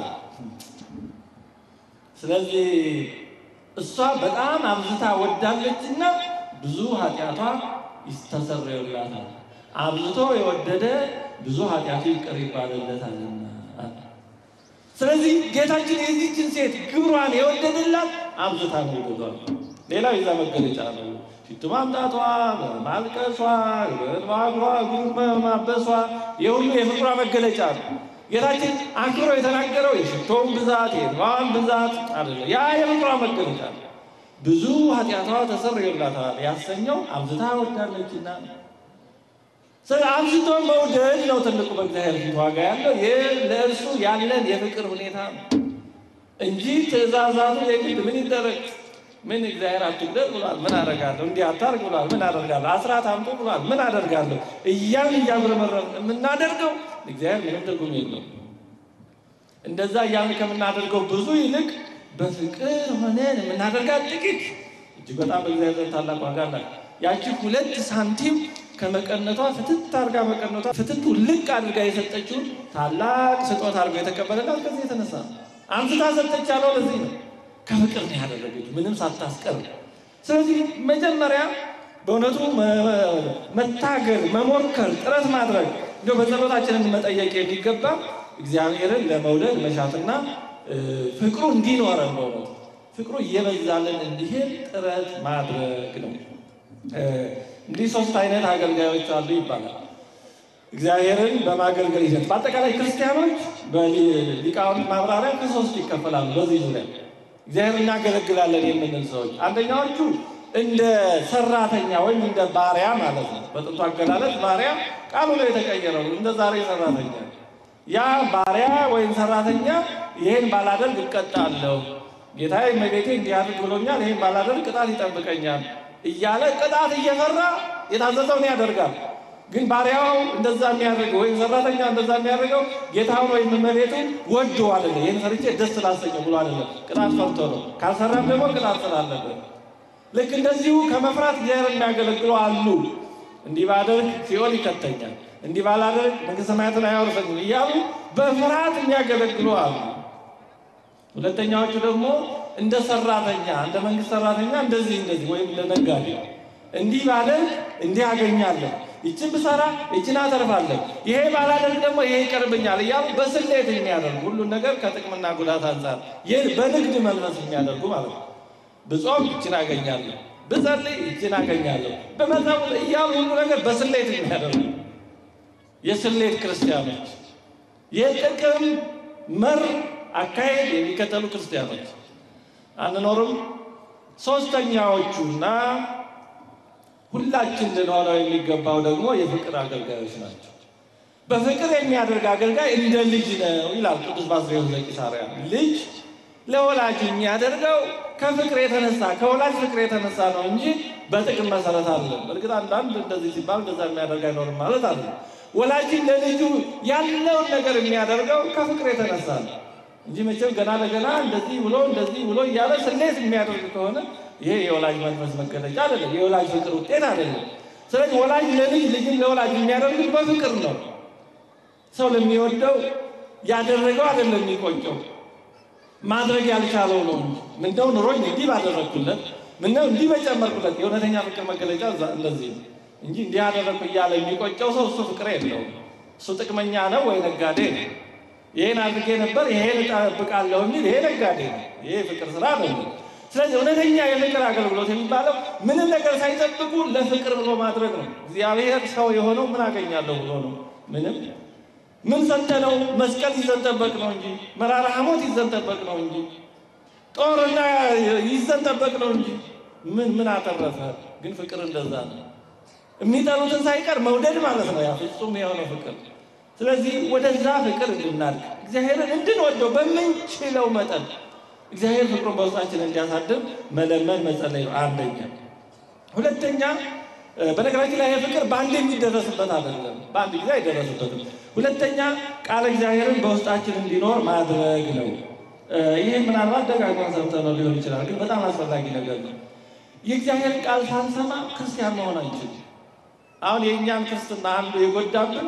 ስለዚህ እሷ በጣም አብዝታ ወዳለችና ብዙ ኃጢአቷ ይስተሰርዩላታል። አብዝቶ የወደደ ብዙ ኃጢአቱ ይቅር ይባልለታልና። ስለዚህ ጌታችን የዚችን ሴት ግብሯን የወደደላት አብዝታ ነው ይወዷል። ሌላው የዛ መገለጫ ነው። ሽቱ ማምጣቷ፣ ማልቀሷ፣ በእንባጓ እግሩን ማበሷ የሁሉ የፍቅሯ መገለጫ ነው። ጌታችን አክብሮ የተናገረው የሽቶውን ብዛት የእንባዋን ብዛት አይደለም። ያ የፍቅሯ መገለጫ ነው። ብዙ ኃጢአቷ ተሰርዮላታል ያሰኘው አብዝታ ወዳለችና ስለ አብዝቶ መውደድ ነው ትልቁ በእግዚአብሔር ፊት ዋጋ ያለው ይህ ለእርሱ ያለን የፍቅር ሁኔታ ነው እንጂ ትእዛዛቱ የግድ ምን ይደረግ ምን እግዚአብሔር አትግደል ብሏል፣ ምን አደርጋለሁ? እንዲህ አታርግ ብሏል፣ ምን አደርጋለሁ? አስራት አምጡ ብሏል፣ ምን አደርጋለሁ? እያን እያጉረመረም የምናደርገው እግዚአብሔር ምንም ትርጉም የለውም። እንደዛ እያን ከምናደርገው ብዙ ይልቅ በፍቅር ሆነን የምናደርጋት ጥቂት እጅግ በጣም በእግዚአብሔር ታላቅ ዋጋ አላት። ያቺ ሁለት ሳንቲም ከመቀነቷ ፍትት አድርጋ መቀነቷ ፍትቱ ልቅ አድርጋ የሰጠችውን ታላቅ ስጦታ አድርጋ የተቀበለላት ከዚህ የተነሳ ነው። አንስታ ሰጠች ያለው ለዚህ ነው። ከፍቅር ነው ያደረገች ምንም ሳታስቀር። ስለዚህ መጀመሪያ በእውነቱ መታገል፣ መሞከር፣ ጥረት ማድረግ እንዲያው በጸሎታችንን መጠየቅ የሚገባ እግዚአብሔርን ለመውደድ መሻትና ፍቅሩ እንዲኖረን በእውነቱ ፍቅሩ እየበዛልን እንዲሄድ ጥረት ማድረግ ነው። እንግዲህ ሶስት አይነት አገልጋዮች አሉ ይባላል። እግዚአብሔርን በማገልገል ሂደት በአጠቃላይ ክርስቲያኖች በሊቃውንት ማብራሪያ ከሶስት ይከፈላሉ። በዚህ ዙሪያ እግዚአብሔር እናገለግላለን የምንል ሰዎች አንደኛዎቹ እንደ ሰራተኛ ወይም እንደ ባሪያ ማለት ነው። በጥንቱ አገላለጽ ባሪያ ቃሉ ላይ የተቀየረው እንደ ዛሬ ሰራተኛ። ያ ባሪያ ወይም ሰራተኛ ይህን ባላደርግ እቀጣለሁ፣ ጌታዬ እመቤቴ እንዲህ አድርግ ብሎኛል፣ ይህን ባላደርግ ቅጣት ይጠብቀኛል እያለ ቅጣት እየፈራ የታዘዘውን ያደርጋል። ግን ባሪያው እንደዛ የሚያደርገው ወይም ሰራተኛ እንደዛ የሚያደርገው ጌታውን ወይም እመቤቱን ወዶ አይደለም። ይህን ሰርቼ ደስ ላሰኘው ብሎ አይደለም፣ ቅጣት ፈርቶ ነው። ካልሰራም ደግሞ ቅጣት ስላለበት ልክ እንደዚሁ ከመፍራት እግዚአብሔር የሚያገለግሉ አሉ። እንዲህ ባደርግ ሲኦል ይከተኛል፣ እንዲህ ባላደርግ መንግሥተ ሰማያትን አያወርሰኝም እያሉ በፍርሃት የሚያገለግሉ አሉ። ሁለተኛዎቹ ደግሞ እንደ ሰራተኛ እንደ መንግስት ሰራተኛ እንደዚህ እንደዚህ ወይም እንደ ነጋዴ እንዲህ ባደርግ እንዲህ አገኛለሁ፣ ይችን ብሰራ ይችን አተርፋለሁ፣ ይሄ ባላደርግ ደግሞ ይሄ ይቀርብኛል እያሉ በስሌት የሚያደርጉ ሁሉን ነገር ከጥቅምና ጉዳት አንጻር በንግድ መንፈስ የሚያደርጉ ማለት ነው። ብጾም ይችን አገኛለሁ፣ ብጸልይ ይችን አገኛለሁ፣ በመዛሙት እያሉ ሁሉ ነገር በስሌት የሚያደርጉ የስሌት ክርስቲያኖች፣ የጥቅም መር አካሄድ የሚከተሉ ክርስቲያኖች አንኖርም። ሶስተኛዎቹና ሁላችን ልንሆነው የሚገባው ደግሞ የፍቅር አገልጋዮች ናቸው። በፍቅር የሚያደርግ አገልጋይ እንደ ልጅ ነው ይላል ቅዱስ ባስልዮስ ዘቂሳርያ። ልጅ ለወላጅ የሚያደርገው ከፍቅር የተነሳ ከወላጅ ፍቅር የተነሳ ነው እንጂ በጥቅም መሰረት አለ። እርግጥ አንዳንድ እንደዚህ ሲባል እንደዛ የሚያደርግ አይኖርም ማለት አለ። ወላጅን ለልጁ ያለውን ነገር የሚያደርገው ከፍቅር የተነሳ ነው እንጂ መቼም ገና ለገና እንደዚህ ብሎ እንደዚህ ብሎ እያለ ስሌት የሚያደርግ ከሆነ ይሄ የወላጅ መንፈስ መገለጫ አይደለም፣ የወላጅ ፍቅር ውጤት አይደለም። ስለዚህ ወላጅ ለልጅ ልጅን ለወላጅ የሚያደርግ በፍቅር ነው። ሰው ለሚወደው ያደረገው አይደለም የሚቆጨው ማድረግ ያልቻለው ነው እንጂ ምነው ኑሮኝ እንዲህ ባደረግኩለት፣ ምነው እንዲህ በጨመርኩለት። የእውነተኛ ፍቅር መገለጫ እንደዚህ ነው እንጂ እንዲህ ያደረግኩ እያለ የሚቆጨው ሰው እሱ ፍቅር የለውም። እሱ ጥቅመኛ ነው ወይ ነጋዴ ነው። ይሄን አድርጌ ነበር ይሄን እጠብቃለሁ የሚል ይሄ ነጋዴ ነው። ይሄ ፍቅር ስራ ነው። ስለዚህ እውነተኛ የፍቅር አገልግሎት የሚባለው ምንም ነገር ሳይጠብቁ ለፍቅር ብሎ ማድረግ ነው። እግዚአብሔር ሰው የሆነው ምን አገኛለሁ ብሎ ነው። ምንም ምን ሰጠነው? መስቀል ይዘን ጠበቅ ነው እንጂ መራራ ሐሞት ይዘን ጠበቅ ነው እንጂ ጦርና ይዘን ጠበቅ ነው እንጂ ምን ምን አተረፈ? ግን ፍቅር እንደዛ ነው። የሚጠሉትን ሳይቀር መውደድ ማለት ነው። ያ ፍጹም የሆነው ፍቅር ስለዚህ ወደዛ ፍቅር እንድናድግ እግዚአብሔርን እንድንወደው በምንችለው መጠን እግዚአብሔር ፍቅሩን በውስጣችን እንዲያሳድር መለመን መጸለይ ነው አንደኛ። ሁለተኛ በነገራችን ላይ ፍቅር በአንድ የሚደረስበት አይደለም፣ በአንድ ጊዜ አይደረስበትም። ሁለተኛ ቃል እግዚአብሔርን በውስጣችን እንዲኖር ማድረግ ነው። ይህ ምናልባት ደጋግመን ሰምተነው ሊሆን ይችላል፣ ግን በጣም አስፈላጊ ነገር ነው። የእግዚአብሔርን ቃል ሳንሰማ ክርስቲያን መሆን አንችልም። አሁን የእኛን ክርስትና አንዱ የጎዳብን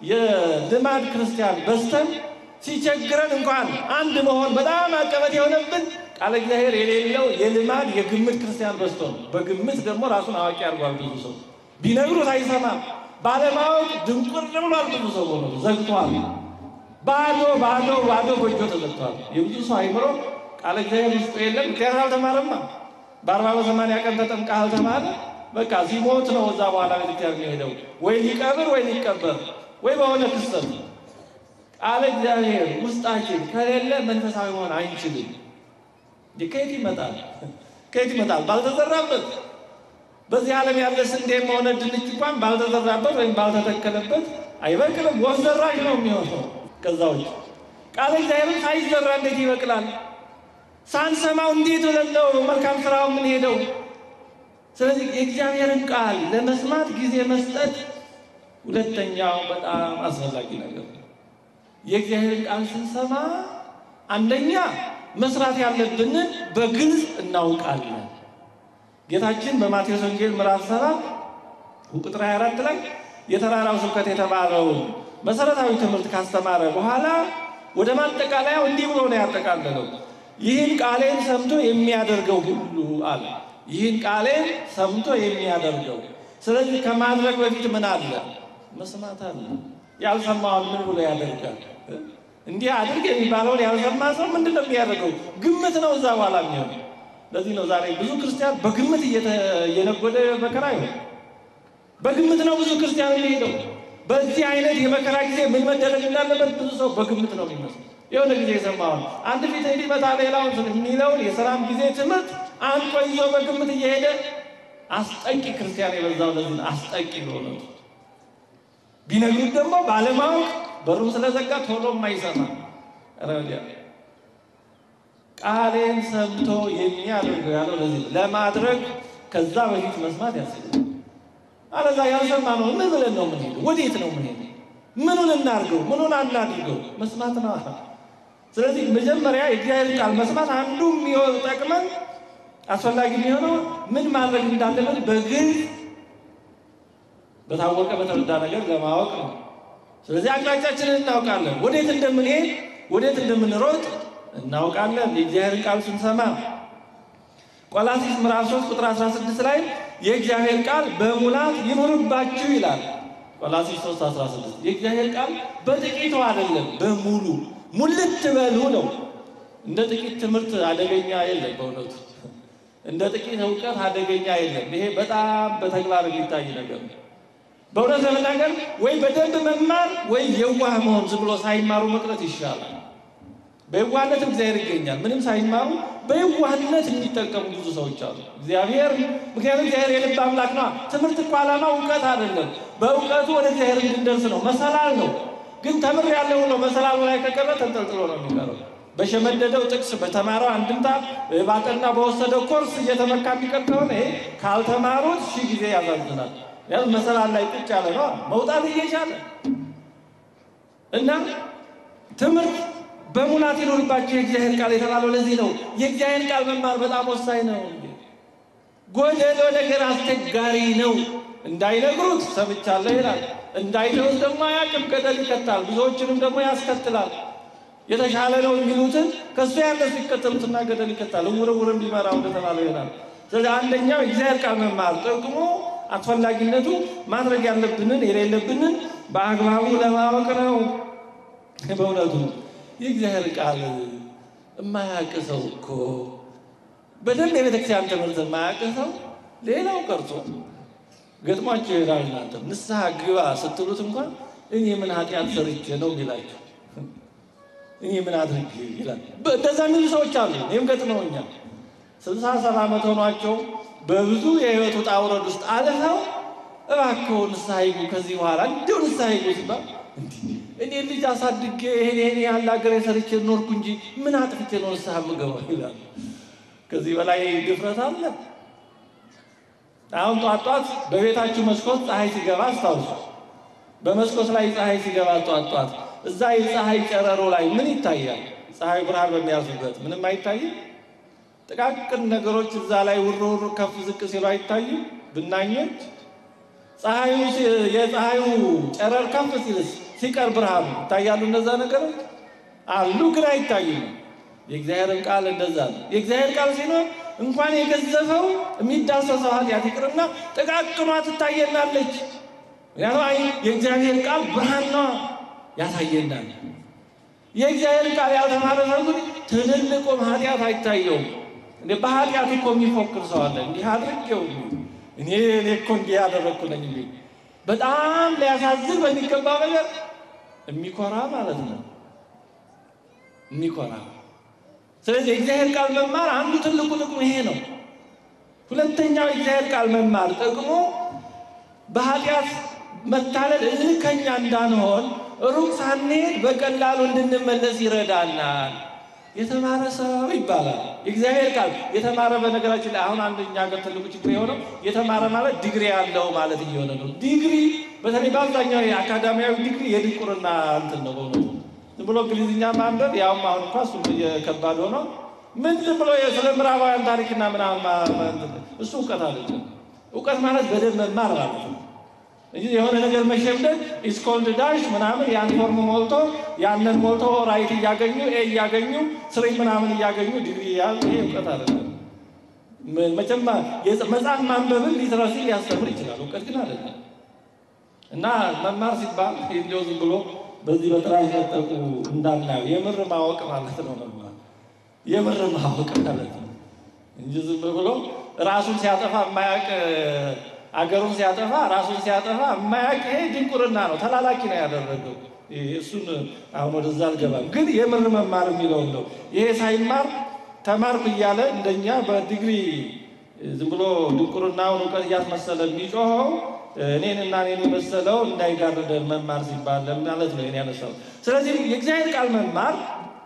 የልማድ ክርስቲያን በስተን ሲቸግረን እንኳን አንድ መሆን በጣም አቀበት የሆነብን ቃለ እግዚአብሔር የሌለው የልማድ የግምት ክርስቲያን በስቶ ነው። በግምት ደግሞ ራሱን አዋቂ አድርጓል። ብዙ ሰው ቢነግሩት አይሰማም። ባለማወቅ ድንቁር ብሏል። ብዙ ሰው ሆኖ ዘግቷል። ባዶ ባዶ ባዶ ጎጆ ተዘግቷል። የብዙ ሰው አይምሮ ቃለ እግዚአብሔር ውስጡ የለም። ምክንያት አልተማረማ። በአርባ በሰማንያ ቀን ተጠምቀህ አልተማረ። በቃ ሲሞት ነው እዛ በኋላ ቤተክርስቲያን የሚሄደው ወይ ሊቀብር ወይ ሊቀበር ወይ በሆነ ክስተት ቃለ እግዚአብሔር ውስጣችን ከሌለ መንፈሳዊ መሆን አይችልም። ከየት ይመጣል? ከየት ይመጣል? ባልተዘራበት በዚህ ዓለም ያለ ስንዴም ሆነ ድንች እንኳን ባልተዘራበት ወይም ባልተተከለበት አይበቅልም። ወፍ ዘራሽ ነው የሚሆነው። ከዛ ውጭ ቃለ እግዚአብሔርን ሳይዘራ እንዴት ይበቅላል? ሳንሰማው እንዴት ብለን ነው መልካም ስራው የምንሄደው? ስለዚህ የእግዚአብሔርን ቃል ለመስማት ጊዜ መስጠት ሁለተኛው በጣም አስፈላጊ ነገር ነው። የእግዚአብሔርን ቃል ስንሰማ አንደኛ መስራት ያለብንን በግልጽ እናውቃለን። ጌታችን በማቴዎስ ወንጌል ምዕራፍ ሰባት ቁጥር 24 ላይ የተራራው ስብከት የተባለውን መሰረታዊ ትምህርት ካስተማረ በኋላ ወደ ማጠቃለያው እንዲህ ብሎ ነው ያጠቃለለው። ይህን ቃሌን ሰምቶ የሚያደርገው ሁሉ አለ። ይህን ቃሌን ሰምቶ የሚያደርገው። ስለዚህ ከማድረግ በፊት ምን አለ? መስማት አለ። ያልሰማውን ምን ብሎ ያደርጋል? እንዲህ አድርግ የሚባለውን ያልሰማ ሰው ምንድን ነው የሚያደርገው? ግምት ነው እዛ በኋላ የሚሆነው። ለዚህ ነው ዛሬ ብዙ ክርስቲያን በግምት እየነጎደ መከራ ይሆን በግምት ነው ብዙ ክርስቲያን የሚሄደው። በዚህ አይነት የመከራ ጊዜ ምን መደረግ እንዳለበት ብዙ ሰው በግምት ነው የሚመስለው። የሆነ ጊዜ የሰማውን አንድ ፊት እንዲመታ ሌላውን የሚለውን የሰላም ጊዜ ትምህርት አንቆ ይዞ በግምት እየሄደ አስጠቂ ክርስቲያን የበዛው ለዚህ አስጠቂ በሆነቱ ቢነግሩት ደግሞ ባለማወቅ በሩም ስለዘጋ ቶሎ የማይሰማ ረዲያ ቃሌን ሰምቶ የሚያደርገው ያለው ለዚህ ለማድረግ ከዛ በፊት መስማት ያስፈልጋል። አለዛ ያልሰማ ነው ምን ብለን ነው የምንሄደው? ወዴት ነው የምንሄደው? ምኑን እናድርገው? ምኑን አናድርገው? መስማት ነው። ስለዚህ መጀመሪያ የእግዚአብሔር ቃል መስማት አንዱ የሚሆን ጠቅመን አስፈላጊ የሚሆነው ምን ማድረግ እንዳለበት በግልጽ በታወቀ በተረዳ ነገር ለማወቅ ነው። ስለዚህ አቅጣጫችንን እናውቃለን። ወዴት እንደምንሄድ ወዴት እንደምንሮጥ እናውቃለን። የእግዚአብሔር ቃል ስንሰማ ቆላሲስ ምዕራፍ 3 ቁጥር 16 ላይ የእግዚአብሔር ቃል በሙላት ይኑርባችሁ ይላል። ቆላሲስ 3 16 የእግዚአብሔር ቃል በጥቂቱ አይደለም፣ በሙሉ ሙልት በሉ ነው። እንደ ጥቂት ትምህርት አደገኛ የለም። በእውነቱ እንደ ጥቂት እውቀት አደገኛ የለም። ይሄ በጣም በተግባር የሚታይ ነገር ነው። በእውነት ለመናገር ወይ በደንብ መማር ወይ የዋህ መሆን ዝም ብሎ ሳይማሩ መቅረት ይሻላል። በየዋህነት እግዚአብሔር ይገኛል። ምንም ሳይማሩ በየዋህነት የሚጠቀሙ ብዙ ሰዎች አሉ። እግዚአብሔር ምክንያቱም እግዚአብሔር የልብ አምላክ ነው። ትምህርት እኮ ዓላማ እውቀት አይደለም። በእውቀቱ ወደ እግዚአብሔር እንድንደርስ ነው። መሰላል ነው። ግን ተምር ያለው ነው መሰላሉ ላይ ከቀረ ተንጠልጥሎ ነው የሚቀረው። በሸመደደው ጥቅስ በተማረው አንድምታ ባጠና በወሰደው ኮርስ እየተመካ የሚቀር ከሆነ ይሄ ካልተማሩት ሺህ ጊዜ ያሳዝናል። ያው መሰላል ላይ ቁጭ ያለ ነው መውጣት እየቻለ እና ትምህርት በሙላት ይኖርባቸው የእግዚአብሔር ቃል የተባለው ለዚህ ነው። የእግዚአብሔር ቃል መማር በጣም ወሳኝ ነው። ጎደሎ ነገር አስቸጋሪ ነው። እንዳይነግሩት ሰምቻለሁ ይላል። እንዳይተውት ደግሞ አያውቅም፣ ገደል ይከታል። ብዙዎችንም ደግሞ ያስከትላል። የተሻለ ነው የሚሉትን ከእሱ ያነሱ ይከተሉትና ገደል ይከታል። እውር እውርም ቢመራው እንደተባለው ይሆናል። ስለዚህ አንደኛው የእግዚአብሔር ቃል መማር ጥቅሙ አስፈላጊነቱ ማድረግ ያለብንን የሌለብንን በአግባቡ ለማወቅ ነው። በእውነቱ የእግዚአብሔር ቃል የማያውቅ ሰው እኮ በደንብ የቤተክርስቲያን ትምህርት የማያውቅ ሰው ሌላው ቀርቶ ገጥሟቸው ይሄዳል። እናንተ ንስሐ ግባ ስትሉት እንኳን እኔ ምን ኃጢአት ሰርቼ ነው የሚላቸው እኔ ምን አድርግ ይላል። እንደዛ የሚሉ ሰዎች አሉ። ይህም ገጥመውኛል። ስልሳ ሰባ ዓመት ሆኗቸው በብዙ የህይወት ውጣ ውረድ ውስጥ አልፈው እባክዎ ንስሐ ይግቡ ከዚህ በኋላ እንዲሁ ንስሐ ይግቡ ሲባል እኔ ልጅ አሳድጌ ይሄን ይሄን ያህል ሀገር ሰርቼ ኖርኩ እንጂ ምን አጥፍቼ ነው ንስሐ የምገባው ይላል። ከዚህ በላይ ድፍረት አለ? አሁን ጧት ጧት በቤታችሁ መስኮት ፀሐይ ሲገባ አስታውሱ። በመስኮት ላይ ፀሐይ ሲገባ ጧት ጧት እዛ የፀሐይ ጨረሮ ላይ ምን ይታያል? ፀሐይ ብርሃን በሚያልፍበት ምንም አይታይም። ጥቃቅን ነገሮች እዛ ላይ ውር ውር ከፍ ዝቅ ሲሉ አይታዩም። ብናኞች ፀሐዩ የፀሐዩ ጨረር ከፍ ሲልስ ሲቀር ብርሃኑ ይታያሉ። እነዛ ነገሮች አሉ፣ ግን አይታዩም። የእግዚአብሔርን ቃል እንደዛ ነው። የእግዚአብሔር ቃል ሲኖር እንኳን የገዘፈው የሚዳሰሰው ኃጢአት ይቅርና ጥቃቅኗ ትታየናለች። ምክንያቱም አይ የእግዚአብሔር ቃል ብርሃን ነዋ ያሳየናል። የእግዚአብሔር ቃል ያልተማረ ሰው ግን ትልልቁም ኃጢአት አይታየውም። እንደ በኃጢአት እኮ የሚፎክር ሰው አለ። እንዲህ አድርጌው እኔ እኔ እኮ እንዲህ ያደረግኩ ነኝ እንዲህ በጣም ሊያሳዝን በሚገባው ነገር የሚኮራ ማለት ነው የሚኮራ ስለዚህ የእግዚአብሔር ቃል መማር አንዱ ትልቁ ጥቅሙ ይሄ ነው። ሁለተኛው የእግዚአብሔር ቃል መማር ጥቅሙ በኃጢአት መታለል እልከኛ እንዳንሆን ሩቅ ሳንሄድ በቀላሉ እንድንመለስ ይረዳናል። የተማረ ሰው ይባላል። የእግዚአብሔር ቃል የተማረ በነገራችን ላይ አሁን አንደኛ ሀገር ትልቁ ችግር የሆነው የተማረ ማለት ዲግሪ ያለው ማለት እየሆነ ነው። ዲግሪ በተለይ በአብዛኛው የአካዳሚያዊ ዲግሪ የድንቁርና እንትን ነው በእውነቱ ዝም ብሎ እንግሊዝኛ ማንበብ ያውም አሁን እንኳ እሱ ከባድ ሆኖ ምን ዝም ብሎ ስለ ምዕራባውያን ታሪክና ምናምን እሱ እውቀት አለች። እውቀት ማለት በደንብ መማር ማለት ነው። እንጂ የሆነ ነገር መሸምደድ ኢስኮልድ ዳሽ ምናምን ያን ፎርም ሞልቶ ያንን ሞልቶ ራይት እያገኙ ኤ እያገኙ ስሪ ምናምን እያገኙ ዲግሪ ያዝ ይሄ እውቀት አይደለም። መቼም መጽሐፍ ማንበብን ሊትራሲ ሊያስተምር ይችላል፣ እውቀት ግን አይደለም። እና መማር ሲባል እንዲያው ዝም ብሎ በዚህ በጥራዝ መጠቁ እንዳናየው የምር ማወቅ ማለት ነው። መማር የምር ማወቅ ማለት ነው እንጂ ዝም ብሎ ራሱን ሲያጠፋ የማያውቅ አገሩን ሲያጠፋ ራሱን ሲያጠፋ የማያውቅ ይሄ ድንቁርና ነው። ተላላኪ ነው ያደረገው። እሱን አሁን ወደዛ አልገባም። ግን የምር መማር የሚለውን ነው። ይሄ ሳይማር ተማርኩ እያለ እንደኛ በዲግሪ ዝም ብሎ ድንቁርናውን እውቀት እያስመሰለ የሚጮኸው እኔን እና እኔን የመሰለው እንዳይጋርደን መማር ሲባል ማለት ነው ያነሳው። ስለዚህ የእግዚአብሔር ቃል መማር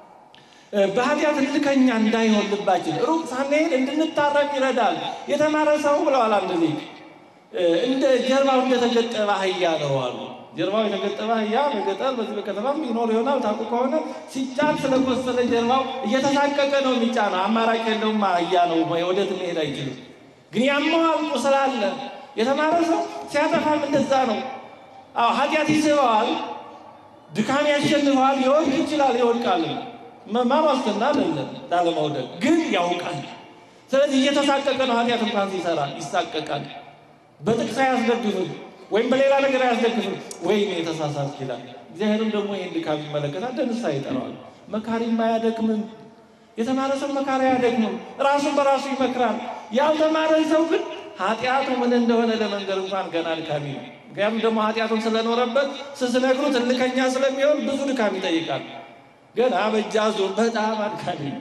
በኃጢአት እልከኛ እንዳይሆን ልባችን ሩቅ ሳንሄድ እንድንታረም ይረዳል። የተማረ ሰው ብለዋል አንድ ሊቅ እንደ ጀርባው እንደተገጠበ አህያ ነው አሉ። ጀርባው የተገጠበ አህያ በገጠር በዚህ በከተማም ይኖር ይሆናል። ታውቁ ከሆነ ሲጫን ስለቆሰለ ጀርባው እየተሳቀቀ ነው የሚጫነው። አማራጭ የለውም። አህያ ነው፣ ወደት መሄድ አይችልም። ግን ያመዋል፣ ቁስል አለ። የተማረ ሰው ሲያጠፋም እንደዛ ነው። አዎ ኃጢአት ይስበዋል፣ ድካም ያሸንፈዋል፣ ሊወድቅ ይችላል፣ ይወድቃል። መማር ዋስትና አይደለም ላለመውደቅ፣ ግን ያውቃል። ስለዚህ እየተሳቀቀ ነው። ኃጢአት እንኳን ሲሰራ ይሳቀቃል። በጥቅስ አያስደግፍም፣ ወይም በሌላ ነገር አያስደግፍም። ወይም የተሳሳት ይላል። እግዚአብሔርም ደግሞ ይህን ድካም ይመለከታል፣ ለንስሐ ይጠራዋል። መካሪም አያደክምም። የተማረ ሰው መካሪ አያደክምም፣ ራሱን በራሱ ይመክራል። ያልተማረ ሰው ግን ኃጢአቱ ምን እንደሆነ ለመንገር እንኳን ገና አድካሚ ነው። ምክንያቱም ደግሞ ኃጢአቱን ስለኖረበት ስስነግሩት እልከኛ ስለሚሆን ብዙ ድካም ይጠይቃል። ገና በእጅ አዙር በጣም አድካሚ ነው።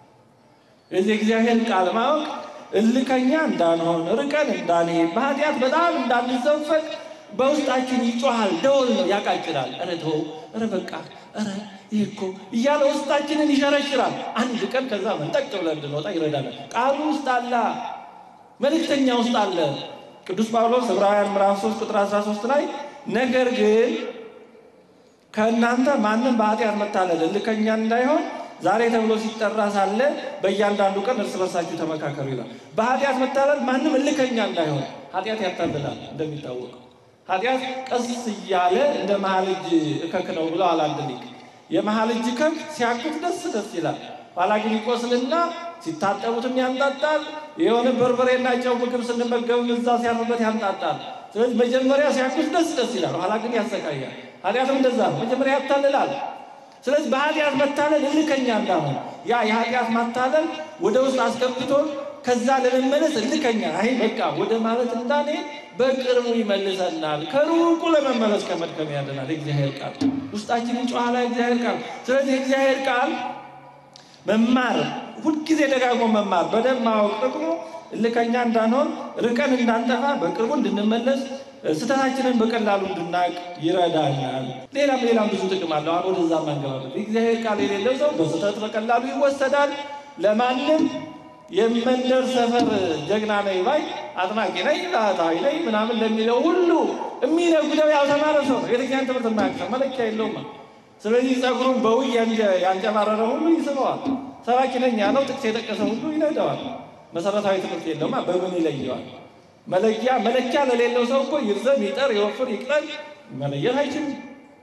እዚህ እግዚአብሔር ቃል ማወቅ እልከኛ እንዳንሆን ርቀን እንዳንሄድ በኃጢአት በጣም እንዳንዘፈቅ በውስጣችን ይጮሃል። ደወል ነው፣ ያቃጭላል። ኧረ ተው፣ ኧረ በቃ፣ ኧረ ይህ እኮ እያለ ውስጣችንን ይሸረሽራል። አንድ ቀን ከዛ መንጠቅ ብለን እንድንወጣ ይረዳናል። ቃሉ ውስጥ አለ፣ መልእክተኛ ውስጥ አለ። ቅዱስ ጳውሎስ ዕብራውያን ምዕራፍ 3 ቁጥር 13 ላይ ነገር ግን ከእናንተ ማንም በኃጢአት መታለል እልከኛ እንዳይሆን ዛሬ ተብሎ ሲጠራ ሳለ በእያንዳንዱ ቀን እርስ በርሳችሁ ተመካከሩ ይላል። በኃጢአት መታለል ማንም እልከኛ እንዳይሆን። ኃጢአት ያታልላል እንደሚታወቀው። ኃጢአት ቀስ እያለ እንደ መሀል እጅ እከክ ነው ብለው አንድ ሊቅ። የመሀል እጅ እከክ ሲያኩት ደስ ደስ ይላል። ኋላ ግን ይቆስልና ሲታጠቡትም ያንጣጣል። የሆነ በርበሬና ጨው ምግብ ስንመገብም እዛ ሲያርፍበት ያንጣጣል። ስለዚህ መጀመሪያ ሲያኩት ደስ ደስ ይላል፣ ኋላ ግን ያሰቃያል። ኃጢአትም እንደዛ ነው። መጀመሪያ ያታልላል። ስለዚህ በኃጢአት መታለል እልከኛ እንዳሆነ ያ የኃጢአት ማታለል ወደ ውስጥ አስገብቶ ከዛ ለመመለስ እልከኛ አይ በቃ ወደ ማለት እንዳንሄድ በቅርቡ ይመልሰናል። ከሩቁ ለመመለስ ከመድከም ያደናል። የእግዚአብሔር ቃል ውስጣችንን ጨዋላ የእግዚአብሔር ቃል ስለዚህ የእግዚአብሔር ቃል መማር ሁልጊዜ ደጋግሞ መማር በደንብ ማወቅ ጥቅሙ እልከኛ እንዳንሆን ርቀን እንዳንጠፋ በቅርቡ እንድንመለስ ስህተታችንን በቀላሉ እንድናቅ ይረዳኛል። ሌላም ሌላም ብዙ ጥቅም አለው። አሁን ወደዛ ማንገባበት የእግዚአብሔር ቃል የሌለው ሰው በስህተት በቀላሉ ይወሰዳል። ለማንም የመንደር ሰፈር ጀግና ነኝ ባይ አጥናቂ ነኝ ላታዊ ነኝ ምናምን ለሚለው ሁሉ የሚነጉደው ያልተማረ ሰው ነው። የቤተክርስቲያን ትምህርት የማያውቅ ሰው መለኪያ የለውም። ስለዚህ ጸጉሩን በውይ ያንጨባረረ ሁሉ ይስበዋል። ሰባኪ ነኝ ያለው ጥቅስ የጠቀሰ ሁሉ ይነደዋል። መሰረታዊ ትምህርት የለውማ በምን ይለየዋል? መለኪያ መለኪያ ለሌለው ሰው እኮ ይርዘም ይጠር ይወፍር ይቅለል መለየት አይችልም።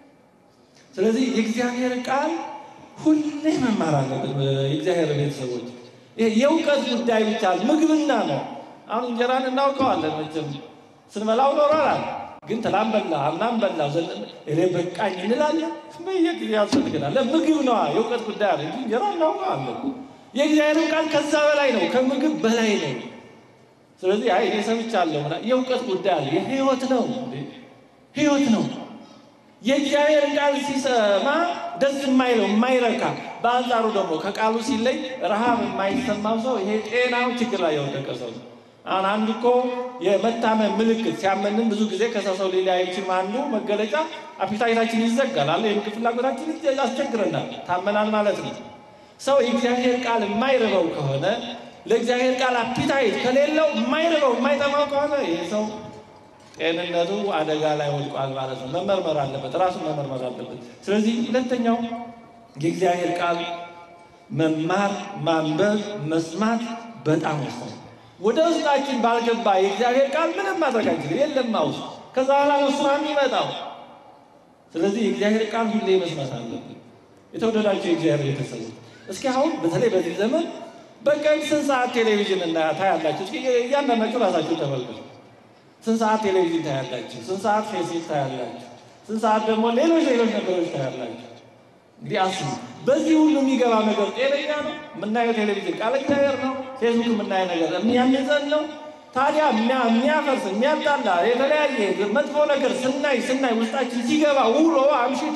ስለዚህ የእግዚአብሔር ቃል ሁሌ መማር አለብን። የእግዚአብሔር ቤተሰቦች የእውቀት ጉዳይ ብቻ ምግብና ነው። አሁን እንጀራን እናውቀዋለን መቼም ስንበላው ኖረናል። ግን ትላም በላ አምናም በላ እኔ በቃኝ እንላለን። በየጊዜ ያስፈልገናል። ምግብ ነዋ የእውቀት ጉዳይ አለ እንጂ እንጀራ እናውቀዋለን። የእግዚአብሔር ቃል ከዛ በላይ ነው፣ ከምግብ በላይ ነው። ስለዚህ አይ እኔ ሰምቻለሁ የእውቀት ጉዳይ አለ። የህይወት ነው፣ ህይወት ነው። የእግዚአብሔር ቃል ሲሰማ ደስ የማይለው የማይረካ፣ በአንጻሩ ደግሞ ከቃሉ ሲለይ ረሃብ የማይሰማው ሰው ይሄ ጤናው ችግር ላይ የወደቀ ሰው ነው። አሁን አንድ እኮ የመታመን ምልክት ሲያመንን ብዙ ጊዜ ከሰው ሰው ሌላ አይችልም። አንዱ መገለጫ አፒታይታችን ይዘጋል አለ የምግብ ፍላጎታችን ያስቸግረናል። ታመናል ማለት ነው። ሰው የእግዚአብሔር ቃል የማይርበው ከሆነ ለእግዚአብሔር ቃል አፒታይት ከሌለው የማይርበው የማይጠማው ከሆነ ይህ ሰው ጤንነቱ አደጋ ላይ ወድቋል ማለት ነው። መመርመር አለበት፣ ራሱን መመርመር አለበት። ስለዚህ ሁለተኛው የእግዚአብሔር ቃል መማር፣ ማንበብ፣ መስማት በጣም ወሳኝ። ወደ ውስጣችን ባልገባ የእግዚአብሔር ቃል ምንም ማድረግ አንችልም። የለማ ውስጥ ከዛ በኋላ ነው ስራ የሚመጣው። ስለዚህ የእግዚአብሔር ቃል ሁሌ መስማት አለብን። የተወደዳቸው የእግዚአብሔር ቤተሰቦች እስኪ አሁን በተለይ በዚህ ዘመን በቀን ስንት ሰዓት ቴሌቪዥን እና ታያላችሁ? እስኪ እያንዳንዳችሁ ራሳችሁ ተመልከቱ። ስንት ሰዓት ቴሌቪዥን ታያላችሁ? ስንት ሰዓት ፌስቡክ ታያላችሁ? ስንት ሰዓት ደግሞ ሌሎች ሌሎች ነገሮች ታያላችሁ? እንግዲህ አስቡ። በዚህ ሁሉ የሚገባ ነገር ጤነኛ ነው? የምናየው ቴሌቪዥን ቃል እግዚአብሔር ነው። ፌስቡክ የምናየው ነገር የሚያንጸን ነው። ታዲያ የሚያፈርስ የሚያጣላ የተለያየ መጥፎ ነገር ስናይ ስናይ ውስጣችን ሲገባ ውሎ አምሽቶ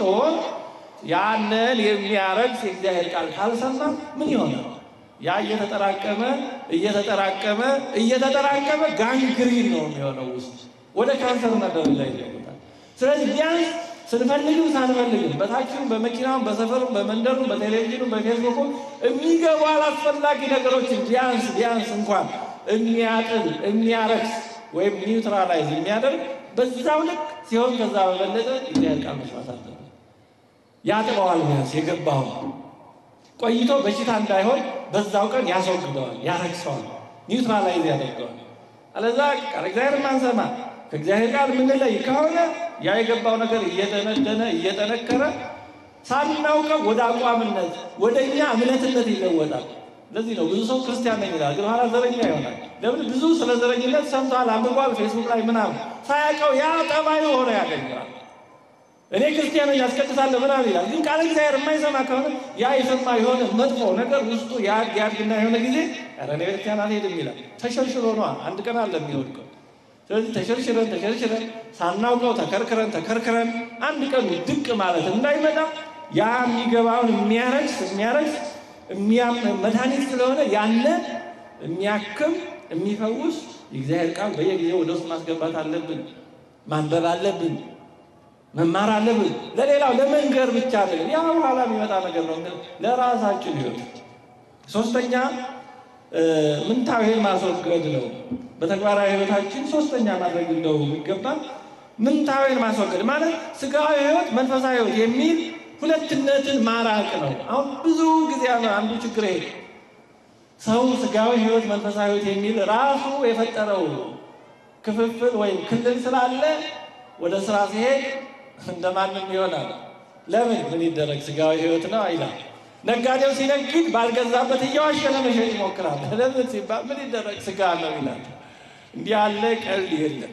ያንን የሚያረግስ የእግዚአብሔር ቃል ካልሰማ ምን ይሆናል? ያ እየተጠራቀመ እየተጠራቀመ እየተጠራቀመ ጋንግሪን ነው የሚሆነው ውስጥ ወደ ካንሰርና ደረጃ ይለወጣል። ስለዚህ ቢያንስ ስንፈልግም ሳንፈልግም በታችንም በመኪናም በሰፈሩም በመንደሩም በቴሌቪዥኑም በፌስቡኩም የሚገቡ አላስፈላጊ ነገሮችን ቢያንስ ቢያንስ እንኳን የሚያጥል የሚያረክስ ወይም ኒውትራላይዝ የሚያደርግ በዛው ልክ ሲሆን ከዛ በበለጠ እግዚአብሔር ቃል መስማት አለብን። ያጥበዋል። ቢያንስ የገባው ቆይቶ በሽታ እንዳይሆን በዛው ቀን ያስወግደዋል፣ ያረክሰዋል፣ ኒውትራላይዝ ያደርገዋል። አለዛ ቃል እግዚአብሔር ማንሰማ ከእግዚአብሔር ቃል የምንለይ ከሆነ ያ የገባው ነገር እየተነደነ እየጠነከረ ሳናውቀው ወደ አቋምነት ወደ እኛ እምነትነት ይለወጣል። ለዚህ ነው ብዙ ሰው ክርስቲያን ነኝ ይላል፣ ግን ኋላ ዘረኛ ይሆናል። ለምን? ብዙ ስለ ዘረኝነት ሰምቷል፣ አንብቧል፣ ፌስቡክ ላይ ምናምን ሳያውቀው ያ ጠባዩ ሆነ ያገኘዋል። እኔ ክርስቲያን ነኝ ያስቀድሳለሁ ምናምን ይላል፣ ግን ቃል እግዚአብሔር የማይሰማ ከሆነ ያ የሰማ የሆነ መጥፎ ነገር ውስጡ ያድግ ያድግና የሆነ ጊዜ ኧረ እኔ ቤተክርስቲያን አልሄድም ይላል። ተሸርሽሮ ነዋ፣ አንድ ቀን አለ የሚወድቀው። ስለዚህ ተሸርሽረን ተሸርሽረን ሳናውቀው ተከርክረን ተከርክረን አንድ ቀን ድቅ ማለት እንዳይመጣ ያ የሚገባውን የሚያረግስ የሚያረግስ መድኃኒት ስለሆነ ያነ የሚያክም የሚፈውስ የእግዚአብሔር ቃል በየጊዜው ወደ ውስጥ ማስገባት አለብን። ማንበብ አለብን። መማር አለብን። ለሌላው ለመንገር ብቻ አይደለም። ያ በኋላ የሚመጣ ነገር ነው፣ ለራሳችን ህይወት። ሶስተኛ ምንታዊን ማስወገድ ነው። በተግባራዊ ህይወታችን ሶስተኛ ማድረግ እንደው የሚገባል ምንታዊን ማስወገድ ማለት ስጋዊ ህይወት፣ መንፈሳዊ ህይወት የሚል ሁለትነትን ማራቅ ነው። አሁን ብዙ ጊዜ አንዱ ችግር ይሄ ሰው ስጋዊ ህይወት፣ መንፈሳዊ ህይወት የሚል ራሱ የፈጠረው ክፍፍል ወይም ክልል ስላለ ወደ ስራ ሲሄድ እንደማንም ይሆናል። ለምን ምን ይደረግ ስጋዊ ህይወት ነው ይላል። ነጋዴው ሲነግድ ባልገዛበት እየዋሸ ለመሸጥ ይሞክራል። ለምን ሲባል ምን ይደረግ ስጋ ነው ይላል። እንዲህ ያለ ቀልድ የለም።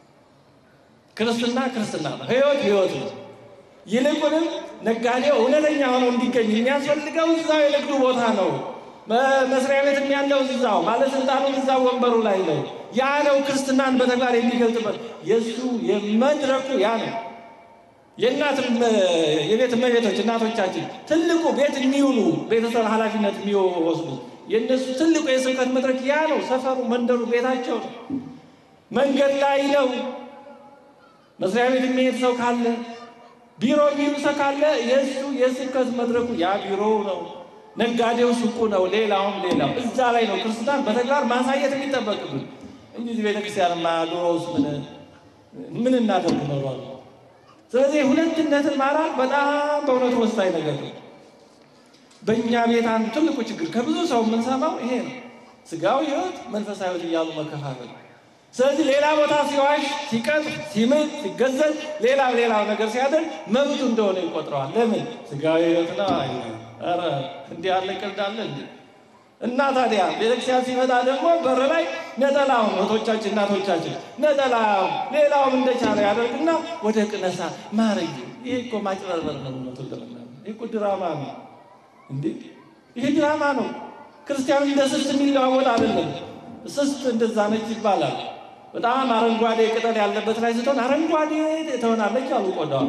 ክርስትና ክርስትና ነው። ህይወት ህይወት ነው። ይልቁንም ነጋዴው እውነተኛ ሆኖ እንዲገኝ የሚያስፈልገው እዛው የንግዱ ቦታ ነው። መስሪያ ቤትም ያለው እዛው፣ ባለስልጣኑ እዛው ወንበሩ ላይ ነው። ያ ነው ክርስትናን በተግባር የሚገልጥበት። የእሱ የመድረኩ ያ ነው። የእናት የቤት እመቤቶች እናቶቻችን ትልቁ ቤት የሚውሉ ቤተሰብ ኃላፊነት የሚወስዱ የእነሱ ትልቁ የስብከት መድረክ ያ ነው። ሰፈሩ፣ መንደሩ፣ ቤታቸው ነው። መንገድ ላይ ነው። መስሪያ ቤት የሚሄድ ሰው ካለ ቢሮ የሚውል ሰው ካለ የእሱ የስብከት መድረኩ ያ ቢሮ ነው። ነጋዴው ሱቁ ነው። ሌላውም ሌላው እዛ ላይ ነው ክርስትናን በተግባር ማሳየት የሚጠበቅብን እንጂ ቤተክርስቲያንማ ድሮውስ ምን ምን እናደርግ ኖሯል። ስለዚህ ሁለትነትን ማራቅ በጣም በእውነቱ ወሳኝ ነገር ነው። በእኛ ቤት አንዱ ትልቁ ችግር ከብዙ ሰው የምንሰማው ይሄ ነው። ስጋዊ ሕይወት፣ መንፈሳዊ ሕይወት እያሉ መከፋፈል። ስለዚህ ሌላ ቦታ ሲዋሽ፣ ሲቀጥፍ፣ ሲምል፣ ሲገዘት፣ ሌላ ሌላው ነገር ሲያደርግ መብቱ እንደሆነ ይቆጥረዋል። ለምን ስጋዊ ሕይወት ነው። ኧረ እንዲህ ያለ ቀልድ አለ እንዴ? እና ታዲያ ቤተክርስቲያን ሲመጣ ደግሞ በር ላይ ነጠላውን እህቶቻችን እናቶቻችን ነጠላውን ሌላውም እንደቻለ ያደርግና ወደ ቅነሳ ማረግ። ይሄ እኮ ማጭበርበር ነው። እውነቱን ለመናገር ይሄ እኮ ድራማ ነው እንዴ! ይሄ ድራማ ነው። ክርስቲያኑ እንደ ስስት የሚለዋወጥ አይደለም። ስስት እንደዛ ነች ይባላል። በጣም አረንጓዴ ቅጠል ያለበት ላይ ስትሆን አረንጓዴ ትሆናለች አሉ ቆዳዋ።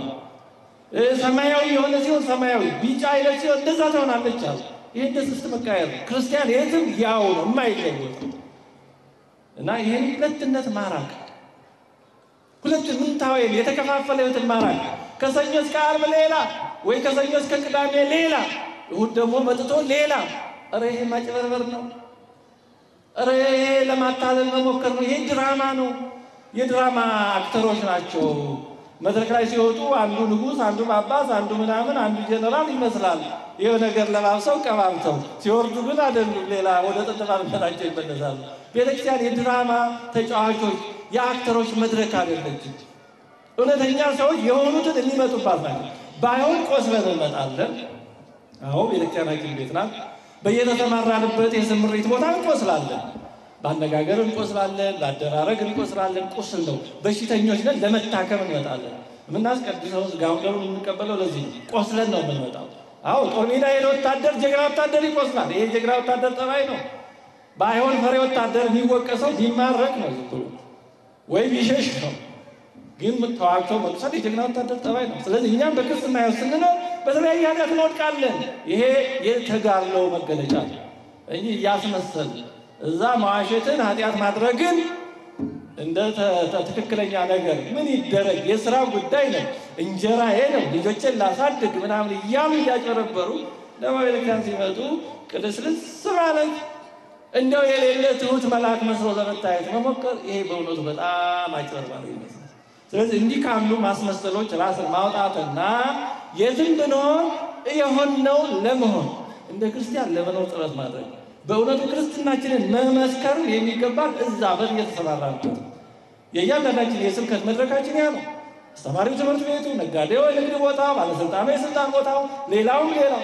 ሰማያዊ የሆነ ሲሆን ሰማያዊ፣ ቢጫ አይነት ሲሆን እንደዛ ትሆናለች አሉ። ይህ እንደ ስስት መቃየር ነው። ክርስቲያን የትም ያው ነው የማይለወጥ እና ይህን ሁለትነት ማራቅ ሁለት ምንታወይን የተከፋፈለ ህይወትን ማራቅ ከሰኞ እስከ ዓርብ ሌላ ወይ ከሰኞ እስከ ቅዳሜ ሌላ እሑድ ደግሞ መጥቶ ሌላ። ኧረ ይሄ ማጭበርበር ነው። ኧረ ይሄ ለማታለል መሞከር ነው። ይሄ ድራማ ነው። የድራማ አክተሮች ናቸው። መድረክ ላይ ሲወጡ አንዱ ንጉሥ፣ አንዱ ጳጳስ፣ አንዱ ምናምን፣ አንዱ ጀነራል ይመስላል። ይህ ነገር ለባብሰው ቀባብተው ሲወርዱ ግን አይደሉም። ሌላ ወደ ጥንት ማንነታቸው ይመለሳሉ። ቤተክርስቲያን የድራማ ተጫዋቾች የአክተሮች መድረክ አይደለችም። እውነተኛ ሰዎች የሆኑትን የሚመጡባት ናቸው። ባይሆን ቆስለን እንመጣለን። አዎ ቤተክርስቲያናችን ቤት ናት። በየተሰማራንበት የስምሪት ቦታ እንቆስላለን። በአነጋገር እንቆስላለን፣ በአደራረግ እንቆስላለን። ቁስል ነው። በሽተኞች ነን፣ ለመታከም እንመጣለን። የምናስቀድሰው ስጋውን ደሙን የምንቀበለው ለዚህ ነው። ቆስለን ነው የምንመጣው። አዎ ጦር ሜዳ ሄደ ወታደር ጀግና ወታደር ይቆስላል። ይሄ ጀግና ወታደር ጠባይ ነው። ባይሆን ፈሪ ወታደር የሚወቀሰው ቢማረክ ነው ዝም ብሎ ወይም ይሸሽ ነው። ግን ተዋግቶ መቁሰል የጀግና ወታደር ጠባይ ነው። ስለዚህ እኛም በክርስትና ያው ስንኖር በተለያየ ኃጢአት እንወድቃለን። ይሄ የተጋድሎ መገለጫ ነው እንጂ እያስመሰል እዛ መዋሸትን ኃጢአት ማድረግን እንደ ትክክለኛ ነገር ምን ይደረግ የስራ ጉዳይ ነው፣ እንጀራዬ ነው፣ ልጆችን ላሳድግ ምናምን እያሉ እያጨረበሩ ለቤተክርስቲያን ሲመጡ ቅልስልስ ማለት እንደው የሌለ ትሁት መልአክ መስሎ ለመታየት መሞከር ይሄ በእውነቱ በጣም አጭበርባሪ ይመስላል። ስለዚህ እንዲህ ካሉ ማስመሰሎች ራስን ማውጣትና የትም ብንሆን የሆነው ለመሆን እንደ ክርስቲያን ለመኖር ጥረት ማድረግ በእውነቱ ክርስትናችንን መመስከር የሚገባል እዛ በት እየተሰማራንበት የእያንዳንዳችን የስብከት መድረካችን ያ ነው። አስተማሪው ትምህርት ቤቱ፣ ነጋዴው የንግድ ቦታ፣ ባለስልጣኑ የስልጣን ቦታው፣ ሌላውም ሌላው።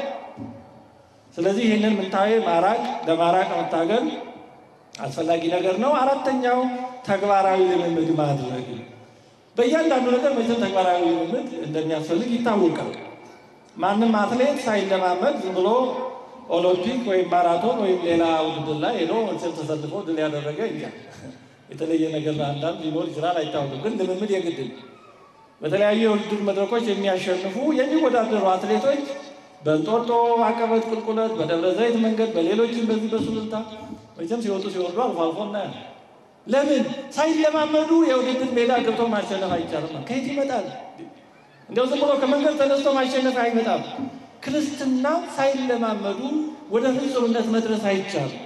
ስለዚህ ይህንን ምንታዊ ማራቅ ለማራቅ መታገል አስፈላጊ ነገር ነው። አራተኛው ተግባራዊ ልምምድ ማድረግ በእያንዳንዱ ነገር መቼም ተግባራዊ ልምምድ እንደሚያስፈልግ ይታወቃል። ማንም አትሌት ሳይለማመድ ዝም ብሎ ኦሎምፒክ ወይም ማራቶን ወይም ሌላ ውድድር ላይ ሄዶ መቼም ተሰልፎ ድል ያደረገ እንጃ የተለየ ነገር አንዳንድ ሊኖር ይችላል፣ አይታወቅም። ግን ልምምድ የግድ ነው። በተለያዩ የውድድር መድረኮች የሚያሸንፉ የሚወዳደሩ አትሌቶች በእንጦጦ አቀበት ቁልቁለት፣ በደብረ ዘይት መንገድ፣ በሌሎችም በዚህ በሱሉልታ መቼም ሲወጡ ሲወርዱ አልፎ አልፎ እናያለን። ለምን ሳይለማመዱ የውድድር ሜዳ ገብቶ ማሸነፍ አይቻልም? ከየት ይመጣል? እንዲያው ዝም ብሎ ከመንገድ ተነስቶ ማሸነፍ አይመጣም። ክርስትና ሳይለማመዱ ወደ ፍጹምነት መድረስ አይቻልም።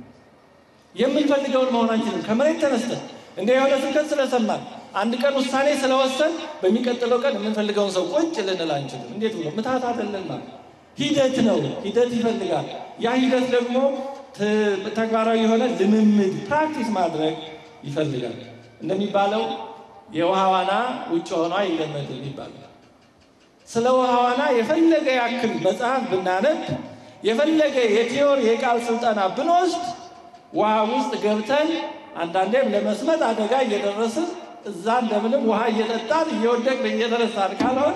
የምንፈልገውን መሆናችንን ከመሬት ተነስተን እንደ የሆነ ስብከት ስለሰማን አንድ ቀን ውሳኔ ስለወሰን በሚቀጥለው ቀን የምንፈልገውን ሰው ቁጭ ልንል አንችልም። እንዴት ብሎ ምታት አይደለም ማለት ሂደት ነው። ሂደት ይፈልጋል። ያ ሂደት ደግሞ ተግባራዊ የሆነ ልምምድ ፕራክቲስ ማድረግ ይፈልጋል። እንደሚባለው የውሃ ዋና ውጭ ሆኖ አይለመድም ይባላል። ስለ ውሃ ዋና የፈለገ ያክል መጽሐፍ ብናነብ የፈለገ የቲዮሪ የቃል ስልጠና ብንወስድ ውሃ ውስጥ ገብተን አንዳንዴም ለመስመጥ አደጋ እየደረስን እዛ እንደምንም ውሃ እየጠጣን እየወደቅን እየተነሳን ካልሆነ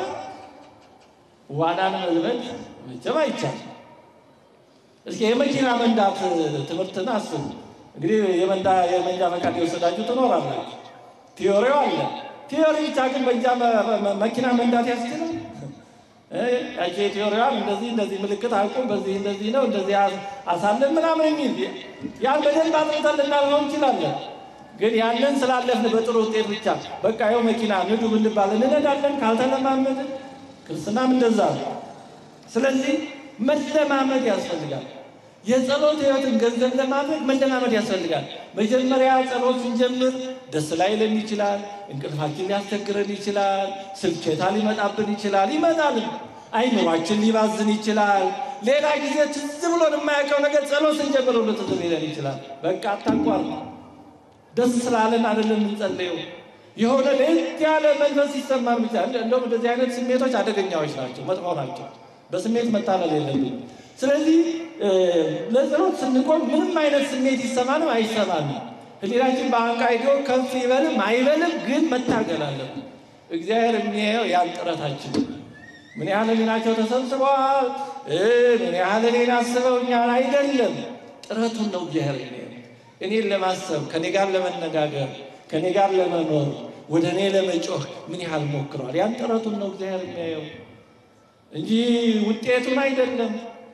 ዋናን መልመድ መቼም አይቻልም። እስኪ የመኪና መንዳት ትምህርትን አስቡ። እንግዲህ የመንዳ የመንጃ ፈቃድ የወሰዳችሁ ትኖራላችሁ። ቲዮሪው አለ። ቲዮሪ ብቻ ግን በእንጃ መኪና መንዳት ያስችላል? ያቺ ቲዮሪዋን እንደዚህ እንደዚህ ምልክት አልቁም፣ በዚህ እንደዚህ ነው እንደዚህ አሳለን ምናምን የሚል ያን በደንብ አጥንተን ልናልፈው እንችላለን። ግን ያንን ስላለፍን በጥሩ ውጤት ብቻ በቃ ይኸው መኪና ንዱ ብንባል እንነዳለን ካልተለማመድን። ክርስትናም እንደዛ ነው። ስለዚህ መለማመድ ያስፈልጋል። የጸሎት ሕይወትን ገንዘብ ለማድረግ መለማመድ ያስፈልጋል። መጀመሪያ ጸሎት ስንጀምር ደስ ላይለን ይችላል። እንቅልፋችን ሊያስቸግረን ይችላል። ስልኬታ ሊመጣብን ይችላል። ይመጣል። አይምሯችን ሊባዝን ይችላል። ሌላ ጊዜ ትዝ ብሎን የማያውቀው ነገር ጸሎት ስንጀምር ሁሉ ትዝ ሊለን ይችላል። በቃ አታቋርጥ። ደስ ስላለን አይደለም የምንጸልየው። የሆነ ለየት ያለ መንፈስ ሲሰማን ብቻ እንደውም እንደዚህ አይነት ስሜቶች አደገኛዎች ናቸው፣ መጥፎ ናቸው። በስሜት መታለል የለብንም። ስለዚህ ለጸሎት ስንቆም ምንም አይነት ስሜት ይሰማንም አይሰማንም ህሊናችን በአንቃይዶ ከፍ ይበልም አይበልም፣ ግን መታገል አለብን። እግዚአብሔር የሚያየው ያን ጥረታችን ምን ያህል ህሊናቸው ተሰብስበዋል፣ ምን ያህል እኔን አስበውኛል አይደለም፣ ጥረቱን ነው እግዚአብሔር የሚያየው። እኔን ለማሰብ ከኔ ጋር ለመነጋገር ከኔ ጋር ለመኖር ወደ እኔ ለመጮህ ምን ያህል ሞክረዋል። ያን ጥረቱን ነው እግዚአብሔር የሚያየው እንጂ ውጤቱን አይደለም።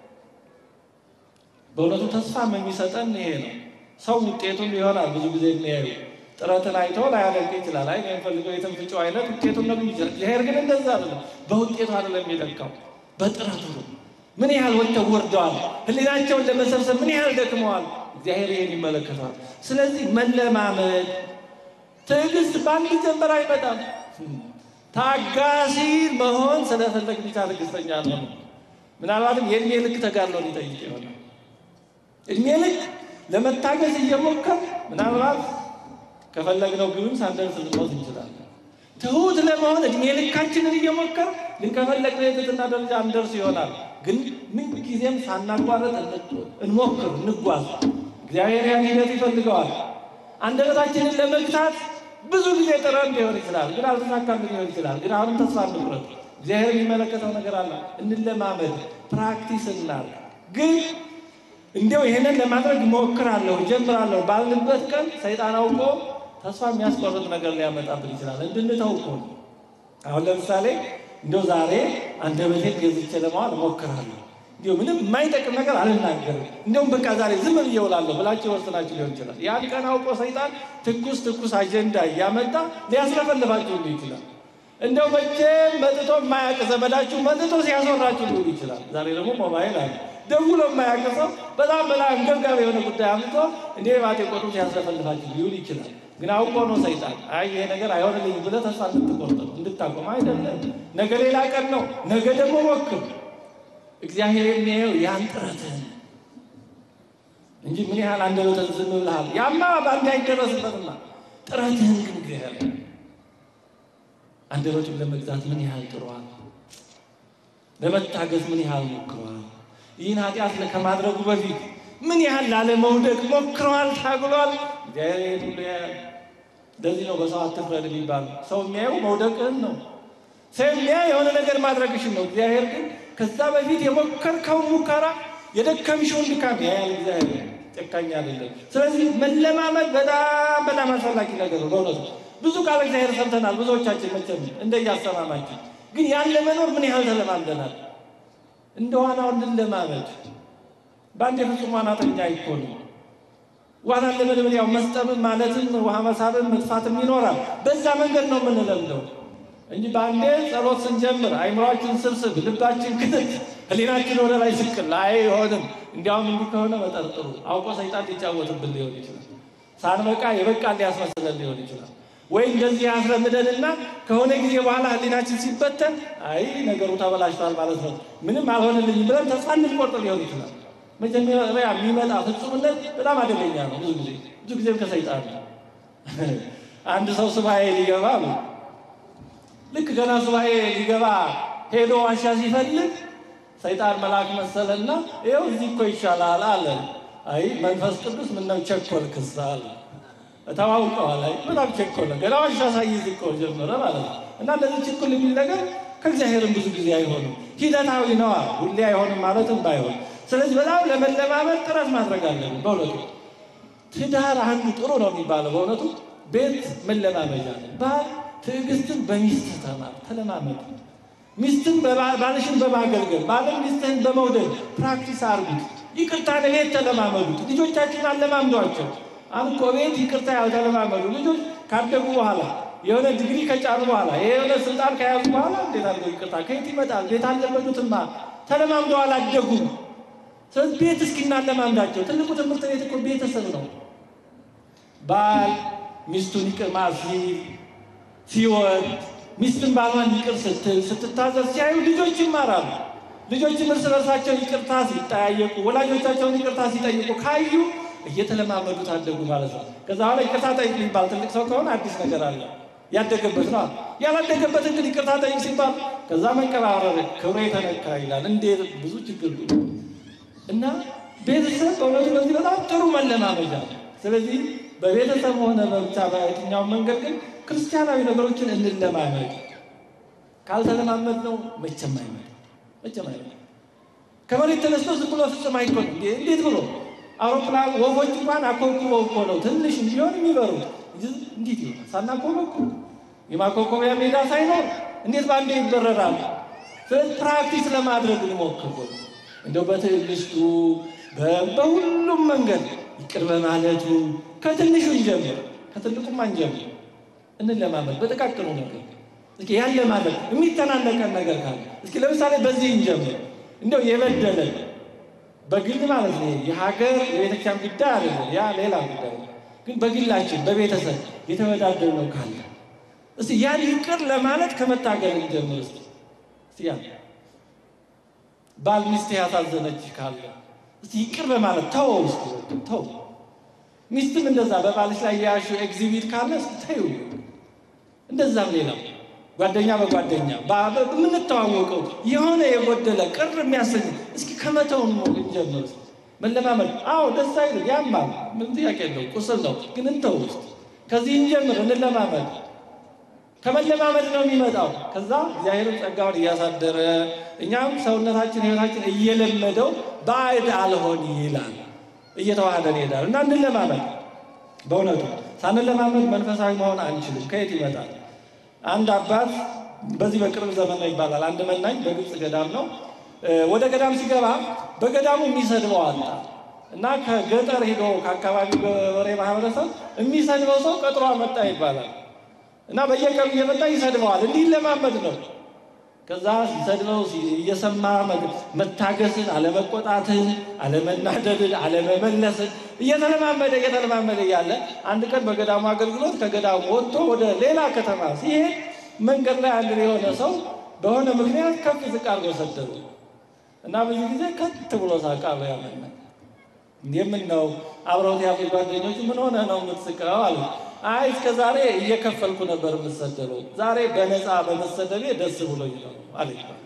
በእውነቱ ተስፋም የሚሰጠን ይሄ ነው። ሰው ውጤቱን ይሆናል ብዙ ጊዜ የሚያዩ ጥረትን አይቶ ላያደርግ ይችላል። አይ የምፈልገው የትንፍጮ አይነት ውጤቱን ነው ይችላል። እግዚአብሔር ግን እንደዛ አይደለም። በውጤቱ አይደለም የሚለካው በጥረቱ ነው። ምን ያህል ወጥተው ወርደዋል፣ ህሊናቸውን ለመሰብሰብ ምን ያህል ደክመዋል። እግዚአብሔር ይሄን ይመለከተዋል። ስለዚህ መለማመድ፣ ትዕግስት በአንድ ጀንበር አይመጣም። ታጋሲ መሆን ስለፈለግ ብቻ ትዕግስተኛ ነው። ምናልባትም የእድሜ ልክ ተጋድሎ ሊጠይቅ ይሆናል። እድሜ ልክ ለመታገዝ እየሞከር ምናልባት ከፈለግነው ግብም ሳንደርስ ልንሞት እንችላለን። ትሁት ለመሆን እድሜ ልካችንን እየሞከር ግን ከፈለግነው የትህትና ደረጃ እንደርስ ይሆናል። ግን ምንጊዜም ሳናቋረጥ እንሞክር፣ እንጓዝ። እግዚአብሔር ያን ሂደት ይፈልገዋል። አንደበታችንን ለመግታት ብዙ ጊዜ ጥረን ሊሆን ይችላል፣ ግን አልተሳካልን ሊሆን ይችላል። ግን አሁንም ተስፋ እንቁረጥ። እግዚአብሔር የሚመለከተው ነገር አለ። እንለማመድ፣ ፕራክቲስ እናድርግ። ግን እንዲያው ይህንን ለማድረግ እሞክራለሁ ጀምራለሁ ባልንበት ቀን ሰይጣን አውቆ ተስፋ የሚያስቆርጥ ነገር ሊያመጣብን ይችላል። እንድንተው እኮ ነው። አሁን ለምሳሌ እንዲያው ዛሬ አንደበቴን ገዝቼ ለማዋል እሞክራለሁ፣ እንዲያው ምንም የማይጠቅም ነገር አልናገርም፣ እንዲያውም በቃ ዛሬ ዝም ብዬ እውላለሁ ብላችሁ ወስናችሁ ሊሆን ይችላል። ያን ቀን አውቆ ሰይጣን ትኩስ ትኩስ አጀንዳ እያመጣ ሊያስለፈልፋችሁ ሊሆን ይችላል። እንደው መቼም መጥቶ የማያውቅ ዘመዳችሁ መጥቶ ሲያስወራችሁ ሊሆን ይችላል። ዛሬ ደግሞ ሞባይል አለ ደውሎ የማያውቅ ሰው በጣም በጣም አንገብጋቢ የሆነ ጉዳይ አምጥቶ እንዴ ባቴ ቆጡ ሲያስለፈልፋችሁ ሊሆን ይችላል። ግን አውቆ ነው ሰይጣን። አይ ይሄ ነገር አይሆንልኝ ብለህ ተስፋ እንድትቆርጥ ነው እንድታቆም አይደለም። ነገ ሌላ ቀን ነው። ነገ ደግሞ ሞክር። እግዚአብሔር የሚያየው ያን ጥረትህን እንጂ ምን ያህል አንደበትህን ዝም ብለሃል። ያማ በአንድ አይደረስበትማ። ጥረትህን ግን እግዚአብሔር አንደበቱን ለመግዛት ምን ያህል ጥሯል። ለመታገዝ ምን ያህል ሞክሯል። ይህን ኃጢአት ከማድረጉ በፊት ምን ያህል ላለመውደቅ ሞክረዋል፣ ታግሏል። እግዚአብሔር ሁሉ ያያል። እንደዚህ ነው በሰው አትፍረድ የሚባል ሰው የሚያየው መውደቅህን ነው። ሰው የሚያየው የሆነ ነገር ማድረግሽን ነው። እግዚአብሔር ግን ከዛ በፊት የሞከርከው ሙከራ የደከምሽውን ድካም ያያል። እግዚአብሔር ጨካኝ አይደለም። ስለዚህ መለማመድ በጣም በጣም አስፈላጊ ነገር ነው። በእውነቱ ብዙ ቃል እግዚአብሔር ሰምተናል። ብዙዎቻችን መቼም እንደያሰማማችን ግን ያን ለመኖር ምን ያህል ተለማምደናል? እንደ ዋናው እንለማመድ። በአንድ የፍጹም ዋናተኛ አይኮንም። ዋናን ለመልመድ ያው መስጠምም ማለትም ውሃ መሳብም መጥፋትም ይኖራል። በዛ መንገድ ነው የምንለምደው እንጂ በአንዴ ጸሎት ስንጀምር አይምሯችን ስብስብ፣ ልባችን ክትት፣ ህሊናችን ወደ ላይ ስቅል አይሆንም። እንዲያውም እንዲህ ከሆነ መጠርጥሩ አውቆ ሰይጣን ሊጫወትብን ሊሆን ይችላል። ሳንበቃ የበቃ ሊያስመስለን ሊሆን ይችላል። ወይ እንደዚህ ያስለምደንና ከሆነ ጊዜ በኋላ ህሊናችን ሲበተን አይ ነገሩ ተበላሽቷል ማለት ነው፣ ምንም አልሆንልኝም ብለን ተስፋ እንድንቆርጥ ሊሆን ይችላል። መጀመሪያ የሚመጣ ፍጹምነት በጣም አደገኛ ነው። ብዙ ጊዜ ብዙ ጊዜም ከሰይጣን ነው። አንድ ሰው ሱባኤ ሊገባ ነው። ልክ ገና ሱባኤ ሊገባ ሄዶ ዋሻ ሲፈልግ ሰይጣን መልአክ መሰለና ይኸው እዚህ እኮ ይሻላል አለ። አይ መንፈስ ቅዱስ ምነው ቸኮልክስ አለ። ተዋውቀዋል። አይ በጣም ቸኮለ። ገና ዋሻ ሳይዝ እኮ ጀመረ ማለት ነው። እና እንደዚህ ችኩል የሚል ነገር ከእግዚአብሔርም ብዙ ጊዜ አይሆንም። ሂደታዊ ነዋ። ሁሌ አይሆንም ማለትም ባይሆን ስለዚህ በጣም ለመለማመድ ጥረት ማድረግ አለብን። በእውነቱ ትዳር አንዱ ጥሩ ነው የሚባለው በእውነቱ ቤት መለማመጃ ነው። ባል ትዕግስትን በሚስት ተማር፣ ተለማመድ። ሚስትን ባልሽን በማገልገል ባልን ሚስትህን በመውደድ ፕራክቲስ አርጉት። ይቅርታን ቤት ተለማመዱት። ልጆቻችሁን አለማምዷቸው። አሁን እኮ ቤት ይቅርታ ያልተለማመዱ ልጆች ካደጉ በኋላ የሆነ ዲግሪ ከጫኑ በኋላ የሆነ ስልጣን ከያዙ በኋላ እንዴት አድርገው ይቅርታ ከየት ይመጣል? ቤት አልለመዱትማ፣ ተለማምደው አላደጉም። ስለዚህ ቤት እስኪ እናለማምዳቸው። ትልቁ ትምህርት ቤት እኮ ቤተሰብ ነው። ባል ሚስቱን ይቅር ሲል ሲወድ፣ ሚስትን ባሏን ይቅር ስትል ስትታዘዝ ሲያዩ ልጆች ይማራሉ። ልጆችም እርስ በርሳቸው ይቅርታ ሲጠያየቁ፣ ወላጆቻቸውን ይቅርታ ሲጠይቁ ካዩ እየተለማመዱት አደጉ ማለት ነው። ከዛ በኋላ ይቅርታ ጠይቅ የሚባል ትልቅ ሰው ከሆነ አዲስ ነገር አለ። ያደገበት ነው። ያላደገበትን ግን ይቅርታ ጠይቅ ሲባል ከዛ መንቀባረር ክብሬ የተነካ ይላል። እንዴት ብዙ ችግር እና ቤተሰብ በእውነቱ በዚህ በጣም ጥሩ መለማመጃ ነው። ስለዚህ በቤተሰብ ሆነ በብቻ በየትኛው መንገድ ግን ክርስቲያናዊ ነገሮችን እንለማመድ። ካልተለማመድ ነው መቼም አይመድ መቼም አይመድ። ከመሬት ተነስቶ ዝም ብሎ ፍጹም አይኮንም። እንዴት ብሎ አውሮፕላን ወፎች እንኳን አኮብኩበው እኮ ነው ትንሽ እንዲሆን የሚበሩት። እንዴት ይሆናል? ሳናኮበኩብ የማኮኮቢያ ሜዳ ሳይኖር እንዴት በአንዴ ይበረራሉ? ስለዚህ ፕራክቲስ ለማድረግ እንሞክር። እንደው በትዕግስቱ በሁሉም መንገድ ይቅር በማለቱ ከትንሹ እንጀምር፣ ከትልቁም አንጀምር። እንለማመድ በጥቃቅኑ ነገር እስኪ ያለ ማለት የሚተናነቀን ነገር ካለ እስኪ ለምሳሌ በዚህ እንጀምር። እንደው የበደለን በግል ማለት ነው የሀገር የቤተክርስቲያን ጉዳይ አይደለም፣ ያ ሌላ ጉዳይ ነው። ግን በግላችን በቤተሰብ የተበዳደልነው ካለ እስቲ ያን ይቅር ለማለት ከመታገል እንጀምር። እስቲ እስቲ ያን ባል ሚስት ያሳዘነች ካለ እስቲ ይቅር በማለት ተወው። እስቲ ተው። ሚስትም እንደዛ በባልሽ ላይ የያሹ ኤግዚቢት ካለ እስቲ ተይው እንደዛም ሌላው ጓደኛ በጓደኛ በምንተዋወቀው የሆነ የጎደለ ቅር የሚያሰኝ እስኪ ከመተውን ነው እንጀምር። መለማመድ አዎ ደስ አይልም፣ ያማል፣ ምን ጥያቄ የለው፣ ቁስል ነው። ግን እንተው ውስጥ ከዚህ እንጀምር፣ እንለማመድ። ከመለማመድ ነው የሚመጣው። ከዛ እግዚአብሔርን ጸጋውን እያሳደረ እኛም ሰውነታችን ህይወታችን እየለመደው ባዕድ አልሆን ይላል፣ እየተዋህደን ይሄዳል እና እንለማመድ። በእውነቱ ሳንለማመድ መንፈሳዊ መሆን አንችልም። ከየት ይመጣል? አንድ አባት በዚህ በቅርብ ዘመን ነው ይባላል። አንድ መናኝ በግብፅ ገዳም ነው። ወደ ገዳም ሲገባ በገዳሙ የሚሰድበው አጣ እና ከገጠር ሄዶ ከአካባቢው ገበሬ ማህበረሰብ የሚሰድበው ሰው ቀጥሮ መጣ ይባላል እና በየቀኑ እየመጣ ይሰድበዋል። እንዲህ ለማመድ ነው። ከዛ ሲሰድበው እየሰማ መታገስን፣ አለመቆጣትን፣ አለመናደድን፣ አለመመለስን እየተለማመደ እየተለማመደ እያለ አንድ ቀን በገዳሙ አገልግሎት ከገዳሙ ወጥቶ ወደ ሌላ ከተማ ሲሄድ መንገድ ላይ አንድ የሆነ ሰው በሆነ ምክንያት ከፍ ዝቅ አድርጎ ሰደበው እና ብዙ ጊዜ ከት ብሎ ሳቃሉ ያመና የምን ነው አብረውት ያሉ ጓደኞች ምን ሆነ ነው የምትስቀው አሉ። አይ እስከ ዛሬ እየከፈልኩ ነበር የምሰደበው፣ ዛሬ በነፃ በመሰደቤ ደስ ብሎኝ ነው አለ።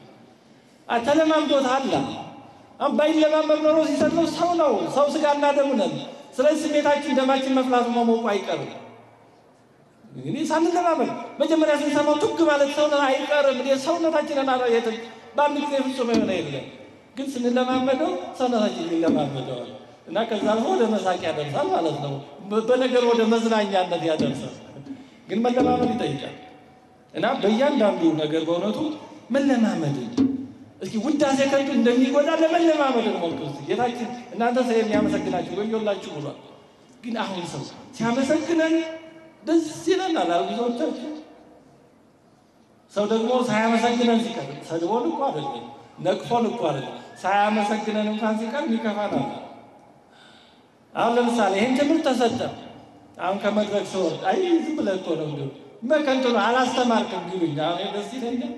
ተለማምዶት አላ ባይለማመድ ኖሮ ሲሰድበው ሰው ነው ሰው ስጋና ደም ነን። ስለዚህ ስሜታችን ደማችን መፍላቱ መሞቁ አይቀርም። እንግዲህ ሳንለማመድ መጀመሪያ ስንሰማው ቱግ ማለት ሰውነት አይቀርም። ሰውነታችንን አላየትም በአንድ ጊዜ ፍጹም የሆነ የለም። ግን ስንለማመደው ሰውነታችን ይለማመደዋል እና ከዛ አልፎ ወደ መሳቅ ያደርሳል ማለት ነው። በነገር ወደ መዝናኛነት ያደርሳል። ግን መለማመድ ይጠይቃል እና በእያንዳንዱ ነገር በእውነቱ መለማመድን እስኪ ውዳሴ ከንቱ እንደሚጎዳ ለመለማመድ ሞክሩ። ጌታችን እናንተ ሰው የሚያመሰግናችሁ ወዮላችሁ ብሏል። ግን አሁን ሰው ሲያመሰግነን ደስ ይለናል። ብዙዎቻችን ሰው ደግሞ ሳያመሰግነን ሲቀር ሰድቦን እኮ አይደለም ነቅፎን እኮ አይደለም ሳያመሰግነን እንኳን ሲቀር ይከፋናል። አሁን ለምሳሌ ይህን ትምህርት ተሰጠ። አሁን ከመድረክ ስወርድ አይ ዝም ብለህ እኮ ነው እንዲሁ መከንቱ ነው አላስተማርክም ቢሉኝ አሁን ደስ ይለኛል።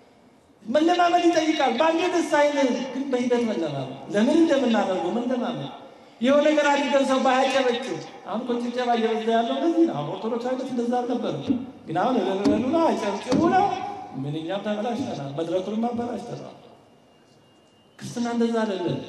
መለማመድ ይጠይቃል። በአንዴ ደስ አይልም፣ ግን በሂደት መለማመድ። ለምን እንደምናደርገው መለማመድ። የሆነ ነገር አድርገን ሰው ባያጨበጭብ አሁን እኮ ጭብጨባ እየበዛ ያለው እንደዚህ ነው። አሁን ኦርቶዶክስ አይነት እንደዛ አልነበረም። ግን አሁን ለለሉ ነው አጨብጭቡ ነው። ምን እኛም ተበላሽተናል፣ መድረኩንም አበላሽተናል። ክርስትና እንደዛ አይደለም።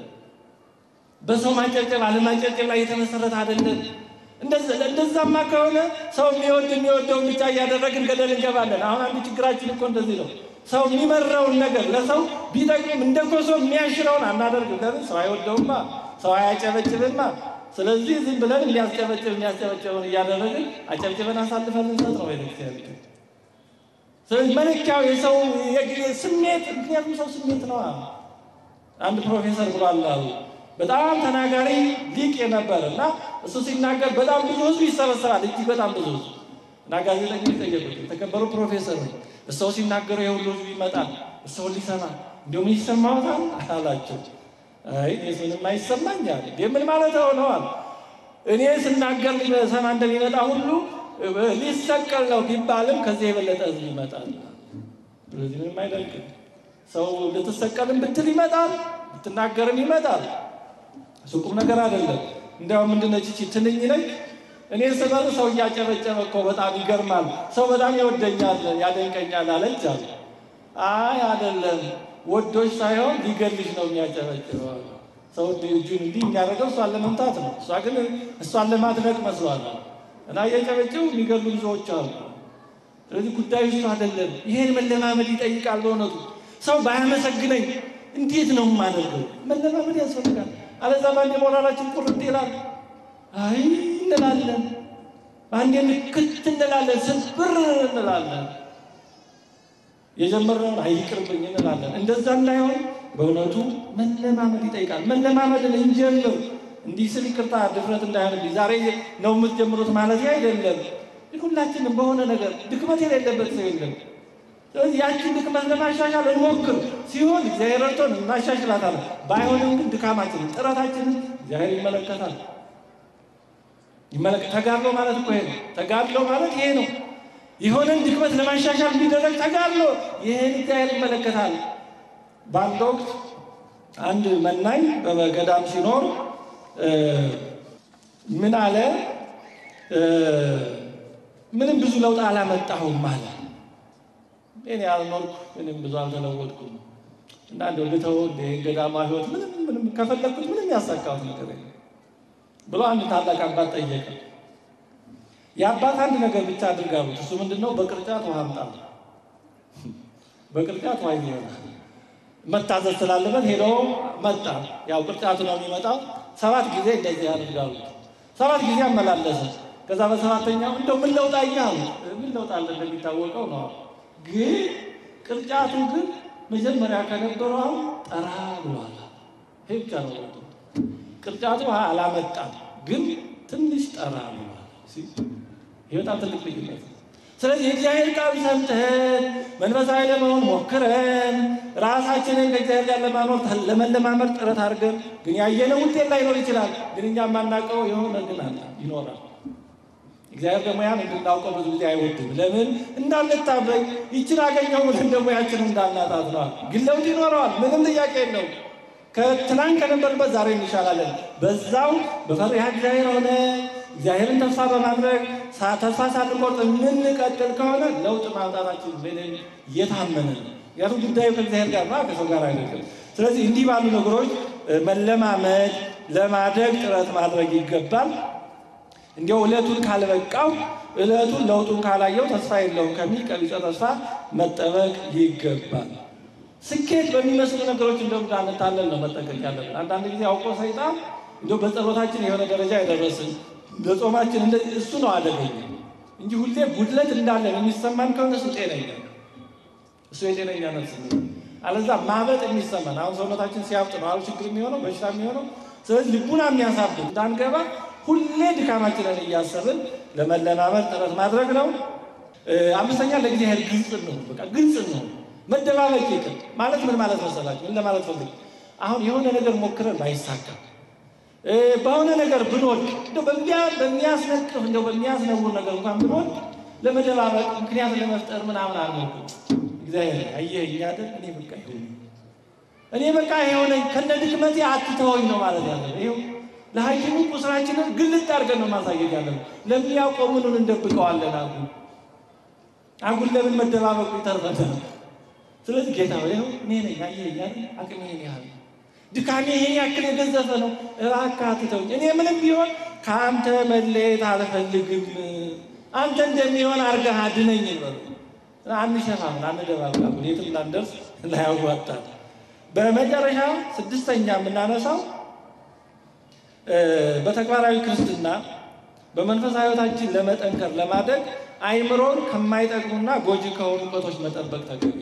በሰው ማጨብጨብ አለማጨብጨብ ላይ የተመሰረተ አይደለም። እንደዛማ ከሆነ ሰው የሚወድ የሚወደውን ብቻ እያደረግን ገደል እንገባለን። አሁን አንዱ ችግራችን እኮ እንደዚህ ነው። ሰው የሚመራውን ነገር ለሰው ቢጠቅም እንደ ኮሶ የሚያሽረውን አናደርግም። ለምን? ሰው አይወደውማ፣ ሰው አያጨበጭብማ። ስለዚህ ዝም ብለን የሚያስጨበጭብ የሚያስጨበጭበውን እያደረግን አጨብጭበን አሳልፈን እንሰጥ ነው ቤተክርስቲያን። ስለዚህ መለኪያው የሰው ስሜት፣ ምክንያቱም ሰው ስሜት ነዋ። አንድ ፕሮፌሰር ብሏል አሉ በጣም ተናጋሪ ሊቅ የነበረ እና እሱ ሲናገር በጣም ብዙ ህዝብ ይሰበሰባል፣ እጅግ በጣም ብዙ ህዝብ እና ጋዜጠኞች ጠየቁት። የተከበሩ ፕሮፌሰር እሰው ሲናገሩ የሁሉ ህዝብ ይመጣል፣ እሰው ሊሰማ እንዲሁም ይሰማዎታል አላቸው። አይ ምንም አይሰማኝ አለ። ምን ማለት ሆነዋል? እኔ ስናገር ሰማ እንደሚመጣ ሁሉ ሊሰቀል ነው ቢባልም ከዚህ የበለጠ ህዝብ ይመጣል። ስለዚህ ምንም አይደርግም። ሰው ልትሰቀልም ብትል ይመጣል፣ ብትናገርም ይመጣል። እሱ ቁም ነገር አይደለም። እንዲያውም ምንድነች ይቺ ትንኝ ነች። እኔ ስበር ሰው እያጨበጨበ እኮ በጣም ይገርማል፣ ሰው በጣም ይወደኛል ያደንቀኛል አለች አለ። አይ አይደለም፣ ወዶች ሳይሆን ሊገልሽ ነው የሚያጨበጭበው። ሰው እጁን እንዲህ የሚያደርገው እሷን ለመምታት ነው። እሷ ግን እሷን ለማድነቅ መስሏል እና እየጨበጨቡ የሚገሉ ብዙዎች አሉ። ስለዚህ ጉዳዩ እሱ አይደለም። ይሄን መለማመድ ይጠይቃል። በእውነቱ ሰው ባያመሰግነኝ እንዴት ነው የማደርገው? መለማመድ ያስፈልጋል። አለዛ በአንዴ ሞራላችን ቁርጥ ይላል። አይ እንላለን፣ በአንዴ ንክት እንላለን፣ ስብር እንላለን። የጀመርነውን አይ ይቅርብኝ እንላለን። እንደዛ እንዳይሆን በእውነቱ መለማመድ ይጠይቃል። መለማመድን እንጀምር። እንዲህ ስል ይቅርታ ድፍረት እንዳይሆንብኝ ዛሬ ነው የምትጀምሩት ማለት አይደለም። ሁላችንም በሆነ ነገር ድክመት የሌለበት ሰው የለም። ስለዚህ ያችን ድክመት ለማሻሻል እንሞክር። ሲሆን እግዚአብሔር ረድቶን እናሻሽላታለን። ባይሆንም ግን ድካማችንን፣ ጥረታችንን እግዚአብሔር ይመለከታል። ተጋድሎ ማለት እኮ ይሄ ነው። ተጋድሎ ማለት ይሄ ነው። የሆነን ድክመት ለማሻሻል የሚደረግ ተጋድሎ ይህን እግዚአብሔር ይመለከታል። በአንድ ወቅት አንድ መናኝ በገዳም ሲኖር ምን አለ ምንም ብዙ ለውጥ አላመጣሁም አለ። እኔ ያልኖርኩ ምንም ብዙ አልተለወጥኩም እና እንደው ልተው እንደ ገዳማ ህይወት ምንም ምንም ከፈለግኩት ምንም ያሳካሁት ነገር የለም ብሎ አንድ ታላቅ አባት ጠየቀ። የአባት አንድ ነገር ብቻ አድርጋሉት። እሱ ምንድን ነው? በቅርጫት ውሃ አምጣ። በቅርጫት ውሃ ይሆናል መታዘዝ ስላለበት ሄዶ መጣ። ያው ቅርጫቱ ነው የሚመጣው። ሰባት ጊዜ እንደዚህ ያደርጋሉ። ሰባት ጊዜ አመላለሰ። ከዛ በሰባተኛው እንደው ምን ለውጥ አየህ አሉት። ምን ለውጥ አለ እንደሚታወቀው ነው። ግን ቅርጫቱ ግን መጀመሪያ ከነበረው አሁን ጠራ ብሏል። ይሄ ብቻ ነው ለውጡ። ቅርጫቱ ውሃ አላመጣም፣ ግን ትንሽ ጠራ ብሏል። ይህ በጣም ትልቅ ልዩነት ነው። ስለዚህ የእግዚአብሔር ቃል ሰምተን መንፈሳዊ ለመሆን ሞክረን ራሳችንን ከእግዚአብሔር ጋር ለማኖር ለመለማመድ ጥረት አድርገን ግን ያየነው ውጤት ላይኖር ይችላል። ግን እኛ የማናውቀው የሆነ ግን አለ ይኖራል። እግዚአብሔር ደግሞ ያን እንድናውቀው ብዙ ጊዜ አይወድም። ለምን እንዳንታበይ ይችን አገኘው ብለን ደግሞ ያችን እንዳናጣት ነዋል። ግን ለውጥ ይኖረዋል። ምንም ጥያቄ የለውም። ከትናንት ከነበርበት ዛሬ እንሻላለን። በዛው በፈሪሃ እግዚአብሔር ሆነ እግዚአብሔርን ተስፋ በማድረግ ተስፋ ሳንቆርጥ የምንቀጥል ከሆነ ለውጥ ማምጣታችን ምንም የታመነ ነው። ምክንያቱም ጉዳዩ ከእግዚአብሔር ጋር ነው፣ ከሰው ጋር አይደለም። ስለዚህ እንዲህ ባሉ ነገሮች መለማመድ ለማደግ ጥረት ማድረግ ይገባል። እንዲያው ዕለቱን ካልበቃው ዕለቱን ለውጡን ካላየው ተስፋ የለውም ከሚል ቀቢጸ ተስፋ መጠበቅ ይገባል። ስኬት በሚመስሉ ነገሮች እንደውም እንዳንታለን ነው መጠንቀቅ ያለብን። አንዳንድ ጊዜ አውቆ ሰይጣን እንደው በጸሎታችን የሆነ ደረጃ የደረስን በጾማችን እንደዚህ እሱ ነው አደገኛ እንጂ ሁሌ ጉድለት እንዳለን የሚሰማን ከሆነ እሱ ጤነኛ እሱ የጤነኛ ነፍስ ነው። አለዛ ማበጥ የሚሰማን አሁን ሰውነታችን ሲያብጥ ነው አሁን ችግር የሚሆነው በሽታ የሚሆነው። ስለዚህ ልቡና የሚያሳብጥ እንዳንገባ ሁሌ ድካማችንን እያሰብን ለመለማመድ ጥረት ማድረግ ነው። አምስተኛ ለእግዚአብሔር ግልጽ ነው። በቃ ግልጽ ነው። መደባበቅ ይቅር ማለት ምን ማለት መሰላችሁ? ምን ለማለት ፈልግ አሁን የሆነ ነገር ሞክረን ባይሳካ በሆነ ነገር ብንወድቅ እንደው በሚያስነቅፍ እንደው በሚያስነውር ነገር እንኳን ብንወድቅ ለመደባበቅ ምክንያት ለመፍጠር ምናምን አልሞክም። እግዚአብሔር አየኸኝ አይደል እኔ በቃ ይሁን እኔ በቃ የሆነ ከነ ድክመቴ አትተወኝ ነው ማለት ያለ ይኸው ለሐኪሙ ቁስላችንን ግልጥ አድርገን ነው ማሳየት ያለ ለሚያውቀው ምኑን እንደብቀዋለን አጉል አጉል ለምን መደባበቁ ይተርፈናል። ስለዚህ ጌታ ይኸው እኔ ነኝ አየኸኝ አይደል አቅሜ ይሄን ያህል ድካሜ ይሄን ያክል የገዘፈ ነው። እባክህ አትተውኝ። እኔ ምንም ቢሆን ከአንተ መለየት አልፈልግም። አንተ እንደሚሆን አድርገህ አድነኝ በሉ። አንሸፋምን፣ አንደባብቃለን። የትም እንዳንደርስ ላያዋጣል። በመጨረሻ ስድስተኛ የምናነሳው በተግባራዊ ክርስትና በመንፈሳዊ ሕይወታችን ለመጠንከር ለማደግ አይምሮን ከማይጠቅሙና ጎጂ ከሆኑ እውቀቶች መጠበቅ ተገቢ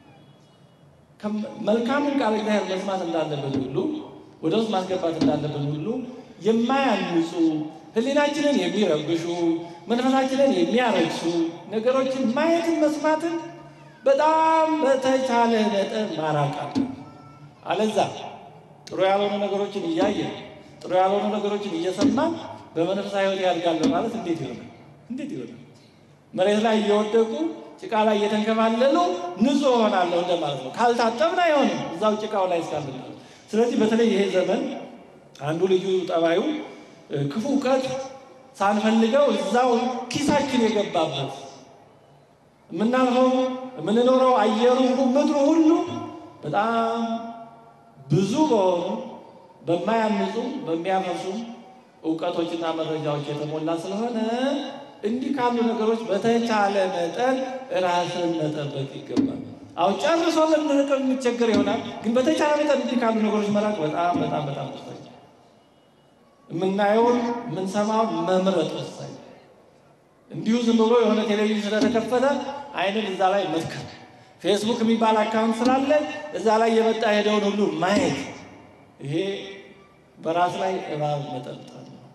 መልካምን ቃል እግዚአብሔር መስማት እንዳለብን ሁሉ ወደ ውስጥ ማስገባት እንዳለብን ሁሉ የማያንጹ ሕሊናችንን የሚረብሹ መንፈሳችንን የሚያረክሱ ነገሮችን ማየትን መስማትን በጣም በተቻለ መጠን ማራቅ አለ። አለዛ ጥሩ ያልሆኑ ነገሮችን እያየን ጥሩ ያልሆኑ ነገሮችን እየሰማን በመንፈሳዊ ሕይወት ያድጋለሁ ማለት እንዴት ይሆናል? እንዴት ይሆናል? መሬት ላይ እየወደቁ ጭቃ ላይ እየተንከባለሉ ንጹሕ እሆናለሁ እንደማለት ነው። ካልታጠብን አይሆንም፣ እዛው ጭቃው ላይ እስካለን። ስለዚህ በተለይ ይሄ ዘመን አንዱ ልዩ ጠባዩ ክፉ እውቀት ሳንፈልገው እዛው ኪሳችን የገባበት የምናልፈው የምንኖረው አየሩ ምድሩ ሁሉ በጣም ብዙ በሆኑ በማያንጹ በሚያፈሱ እውቀቶችና መረጃዎች የተሞላ ስለሆነ እንዲህ ካሉ ነገሮች በተቻለ መጠን ራስን መጠበቅ ይገባል። አሁን ጨርሶ ልንርቅ የሚቸገር ይሆናል፣ ግን በተቻለ መጠን እንዲህ ካሉ ነገሮች መራቅ በጣም በጣም በጣም ወሳኝ፣ የምናየውን የምንሰማውን መምረጥ ወሳኝ። እንዲሁ ዝም ብሎ የሆነ ቴሌቪዥን ስለተከፈተ አይንን እዛ ላይ መትከል፣ ፌስቡክ የሚባል አካውንት ስላለ እዛ ላይ የመጣ ሄደውን ሁሉ ማየት፣ ይሄ በራስ ላይ እባብ መጠልጠል ነው።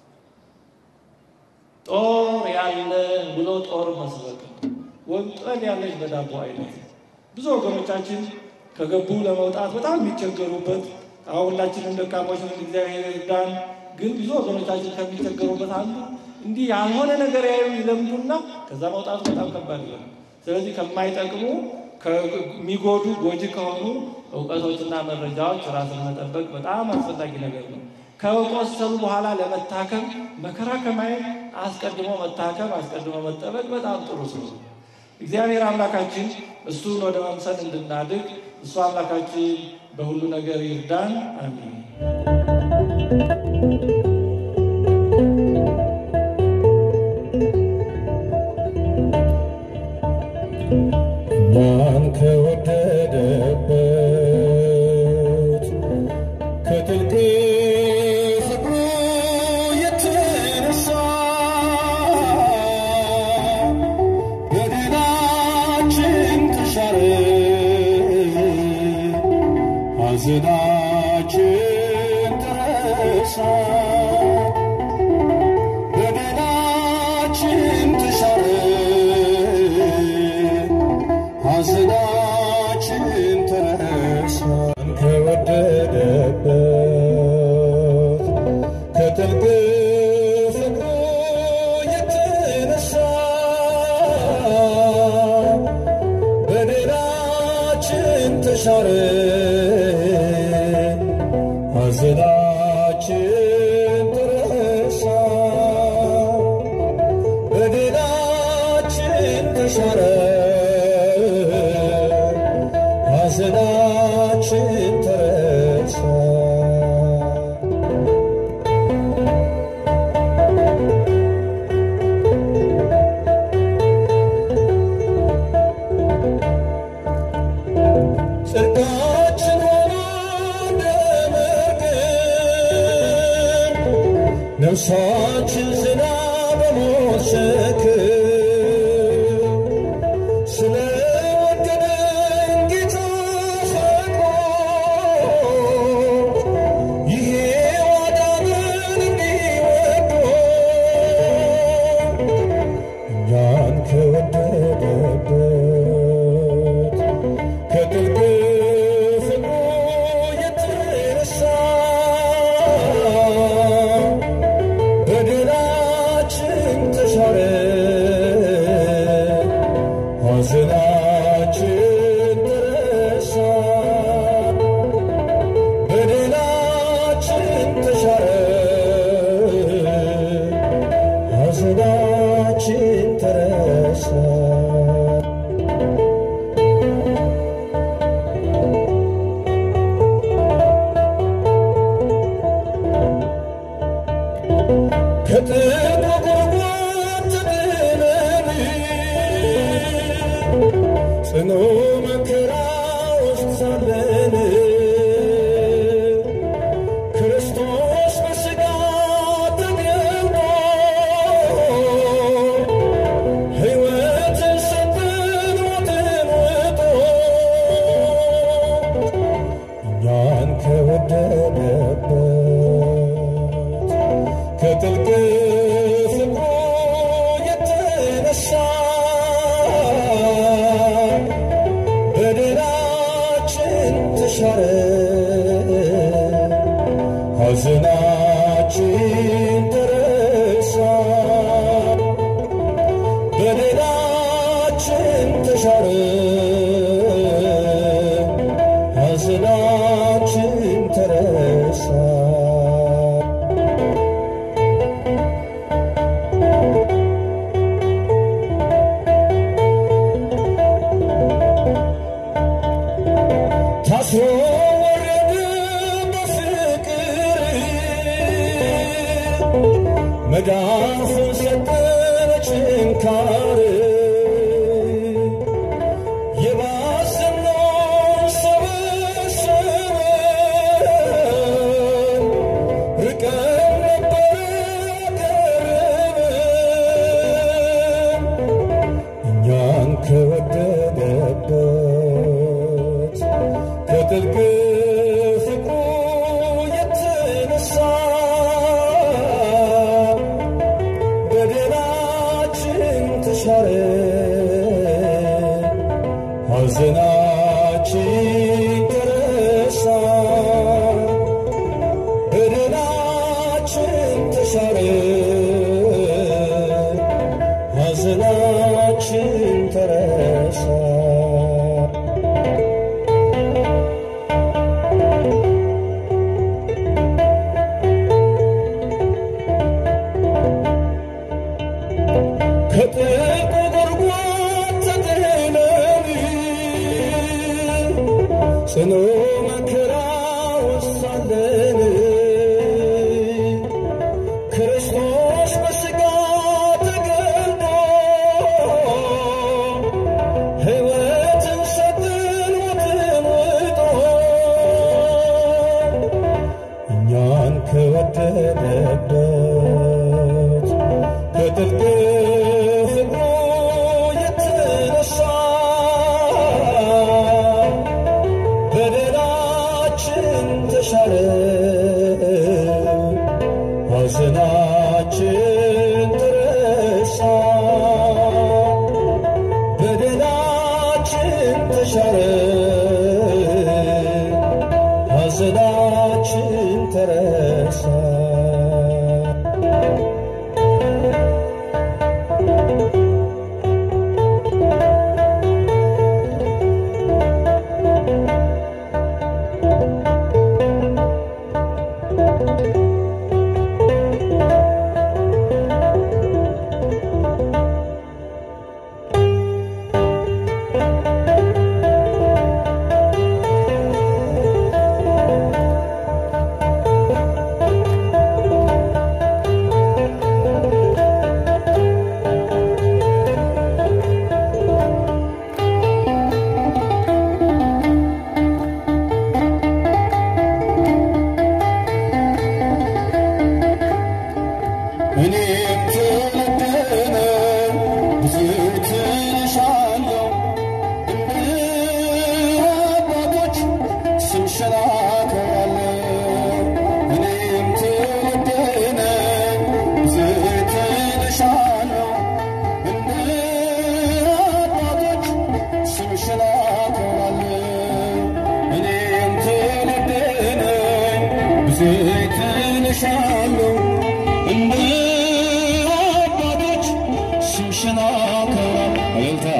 ጦር ያለ ብሎ ጦር መስበክ ነው። ወንጠል ያለች በዳቦ አይነት ብዙ ወገኖቻችን ከገቡ ለመውጣት በጣም የሚቸገሩበት አሁን ሁላችንም ደካሞች ነን፣ እግዚአብሔር ይርዳን። ግን ብዙ ወገኖቻችን ከሚቸገሩበት አንዱ እንዲህ ያልሆነ ነገር ያዩ ይለምዱና ከዛ መውጣቱ በጣም ከባድ ይሆናል። ስለዚህ ከማይጠቅሙ ከሚጎዱ ጎጂ ከሆኑ እውቀቶችና መረጃዎች ራስን መጠበቅ በጣም አስፈላጊ ነገር ነው። ከቆሰሉ በኋላ ለመታከም መከራ ከማየት አስቀድሞ መታከም አስቀድሞ መጠበቅ በጣም ጥሩ ስለሆነ እግዚአብሔር አምላካችን እሱን ወደ መምሰል እንድናድግ እሱ አምላካችን በሁሉ ነገር ይርዳን። አሜን። ማን ከወደደበት ከጥልቅ ፍቅሩ የተነሳ በደላችን ተሻረ፣ ሐዘናችን ተረሳ። በደላችን ተሻረ ሐዘናችን ተረሳ ከወደደበት ከጥልቅ ፍቅሩ የተነሳ በደላችን ተሻረ ሐዘናችን ተረሳ በደላችን ተሻረ ሐዘናችን ተረሳ ጽድቃችን ሆኖ እንደ መርገም ነፍሳችን ዝና በሞት ሸክም ስለወደደን ጌታ ፈቅዶ ይሄ ዋዳንን እንዲወዶ እኛን ከወደደበት ከጥልቅ ፍቅሩ የተነሳ በደላችን ተሻረ ሐዘናችን ተረሳ በደላችን ተሻረ ሐዘናችን ተረሳ ከጥልቁ ጉድጓድ ተጥለን ጽኑ መከራ ውስጥ ሳለን ክርስቶስ በሥጋ ተገልጦ ሕይወትን ሰጠን ሞትን ውጦ እኛን ከወደደበት ከጥልቅ ፍቅሩ የተነሳ በደላችን ተሻረ ሐዘናችን ተረሳ በደላችን ተሻረ ሐዘናችን ተረሳ ታስሮ ወረደ በፍቅር መዳፉን ሰጠን ችንካር የባሰነውን ሰበሰበን ርቀን ነበረ ቀረበን እኛን ከወደደበት ከጥልቅ ፍቅሩ የተነሳ በደላችን ተሻረ ሐዘናችን ተረሳ በደላችን ተሻረ ሐዘናችን ተረሳ ጽኑ መከራ ውስጥ ሳለን ክርስቶስ በሥጋ ተገልጦ ሕይወትን ሰጠን ሞትን ውጦ እኛን ከወደደበት ከጥልቅ ፍቅሩ የተነሳ በደላችን ተሻረ ሐዘናችን ተረሳ በደላችን ተሻረ ሐዘናችን ተረሳ እኔም ትውልድን ብዙ ትንሻለሁ እንደ አባቶች ስምሽን አከብራለሁ። እኔም ትውልድን ብዙ ትንሻለሁ እንደ አባቶች ስምሽን አከብራለሁ። እኔም ትውልድን ብዙ ትንሻለሁ እንደ አባቶች ስምሽን አከብራለሁ። እልልታ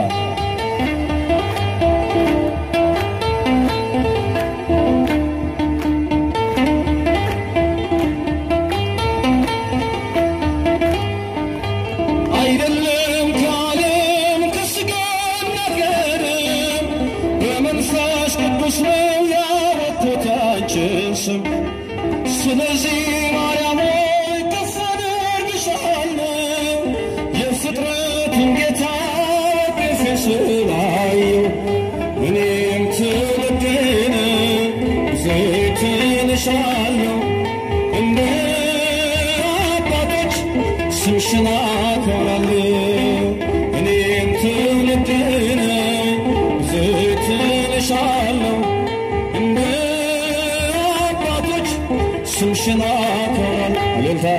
አይደለም ከዓለም ከሥጋ ነገርም በመንፈስ ቅዱስ ነው ያወጡት አንቺን ስም። ስለዚህ ማርያም ሆይ ከፍ አደርግሻለሁ የፍጥረትን ጌታ በፊት ስላየው እኔም ትውልድን ዘይት እልሻለሁ እንደ አባቶች ስምሽን አከብራለሁ። እኔም ትውልድን ዘይት እልሻለሁ እንደ አባቶች ስምሽን አከብራለሁ። እልልታ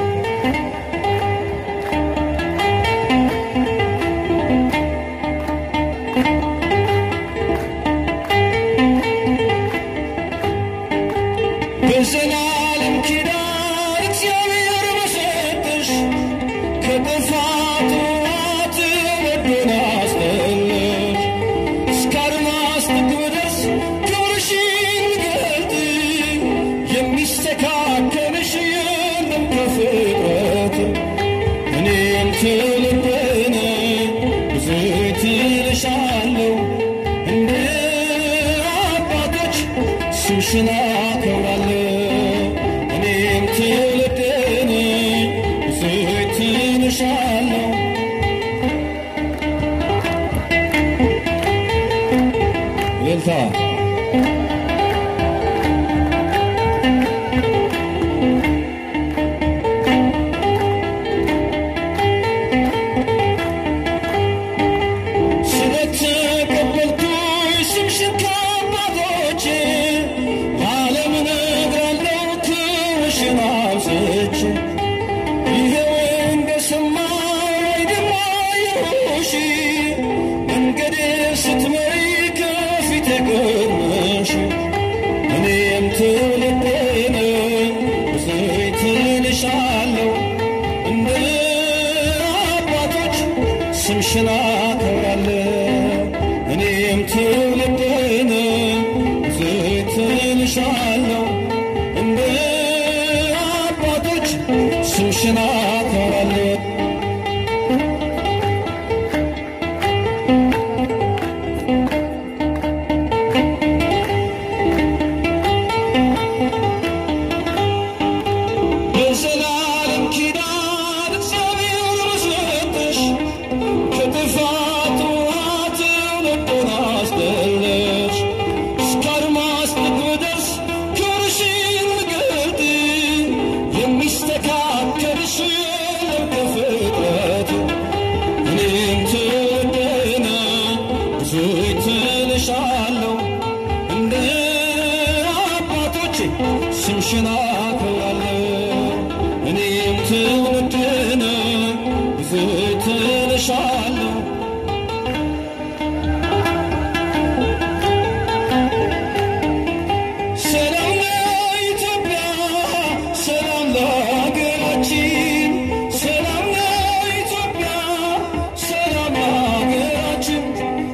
በዘላለም ኪዳን እግዚአብሔር በሰጠሽ ከጥፋት ውሃት ወዶን አስጠለሽ እስከ አድማስ ጥግ ድረስ ክብርሽን ገልጥ የሚስተካከልሽ የለም ከፍጥረት እኔም ትውልድን ብዙ ትልሻለሁ እንደ አባቶች ስምሽን አከብራለሁ። እኔም ትውልድን ብዙ ትልሻለሁ እልልታ ስለተቀበልኩሽ ስምሽን ከአባቶቼ ለዓለም እነግራለሁ ክብርሽን አብዝቼ ይኸው እንደሰማሁ ደግሞ አየሁሽ መንገዴ ስትመሪ ከፊቴ ቀድመሽ እኔም ትውልዴን በዘይት እልሻለሁ እንደ አባቶች ስምሽን አከብራለሁ። እኔም ትውልዴን በዘይት እልሻለሁ እንደ አባቶች ስምሽን አከብራለሁ። ስምሽን አከብራለሁ እኔም ትውልድን ብዙ ትልሻለሁ ሰላም ለኢትዮጵያ ሰላም ለሀገራችን ሰላም ለኢትዮጵያ ሰላም ለሀገራችን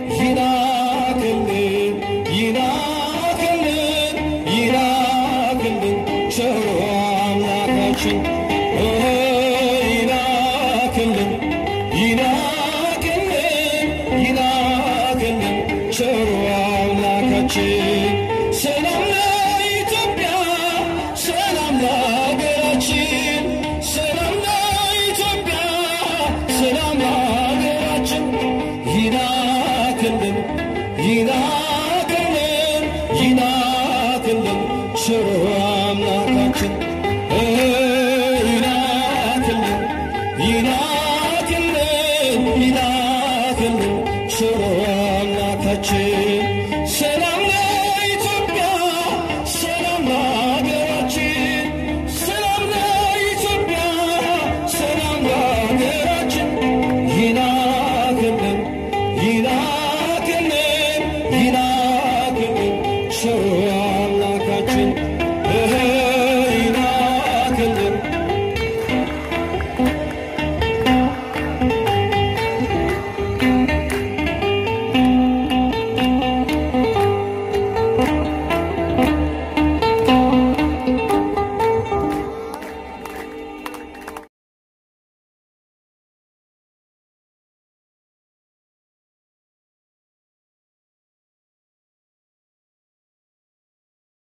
ይላክልን ይላክልን ይላክልን ቸሩ አምላካችን ኦ ይላክልን ይላክልን ይላክልን ቸሩ አምላካችን ሰላም ለኢትዮጵያ ሰላም ለሀገራችን ሰላም ለኢትዮጵያ ሰላም ለሀገራችን ይላክልን ይላክልን ይላክልን ቸሩ አምላካችን እ ይላክልን ይላክልን ይላክልን ቸሩ አምላካችን ሰላም ለኢትዮጵያ ሰላም ለሀገራችን ሰላም ለኢትዮጵያ ሰላም ለሀገራችን ይላክልን ይላክልን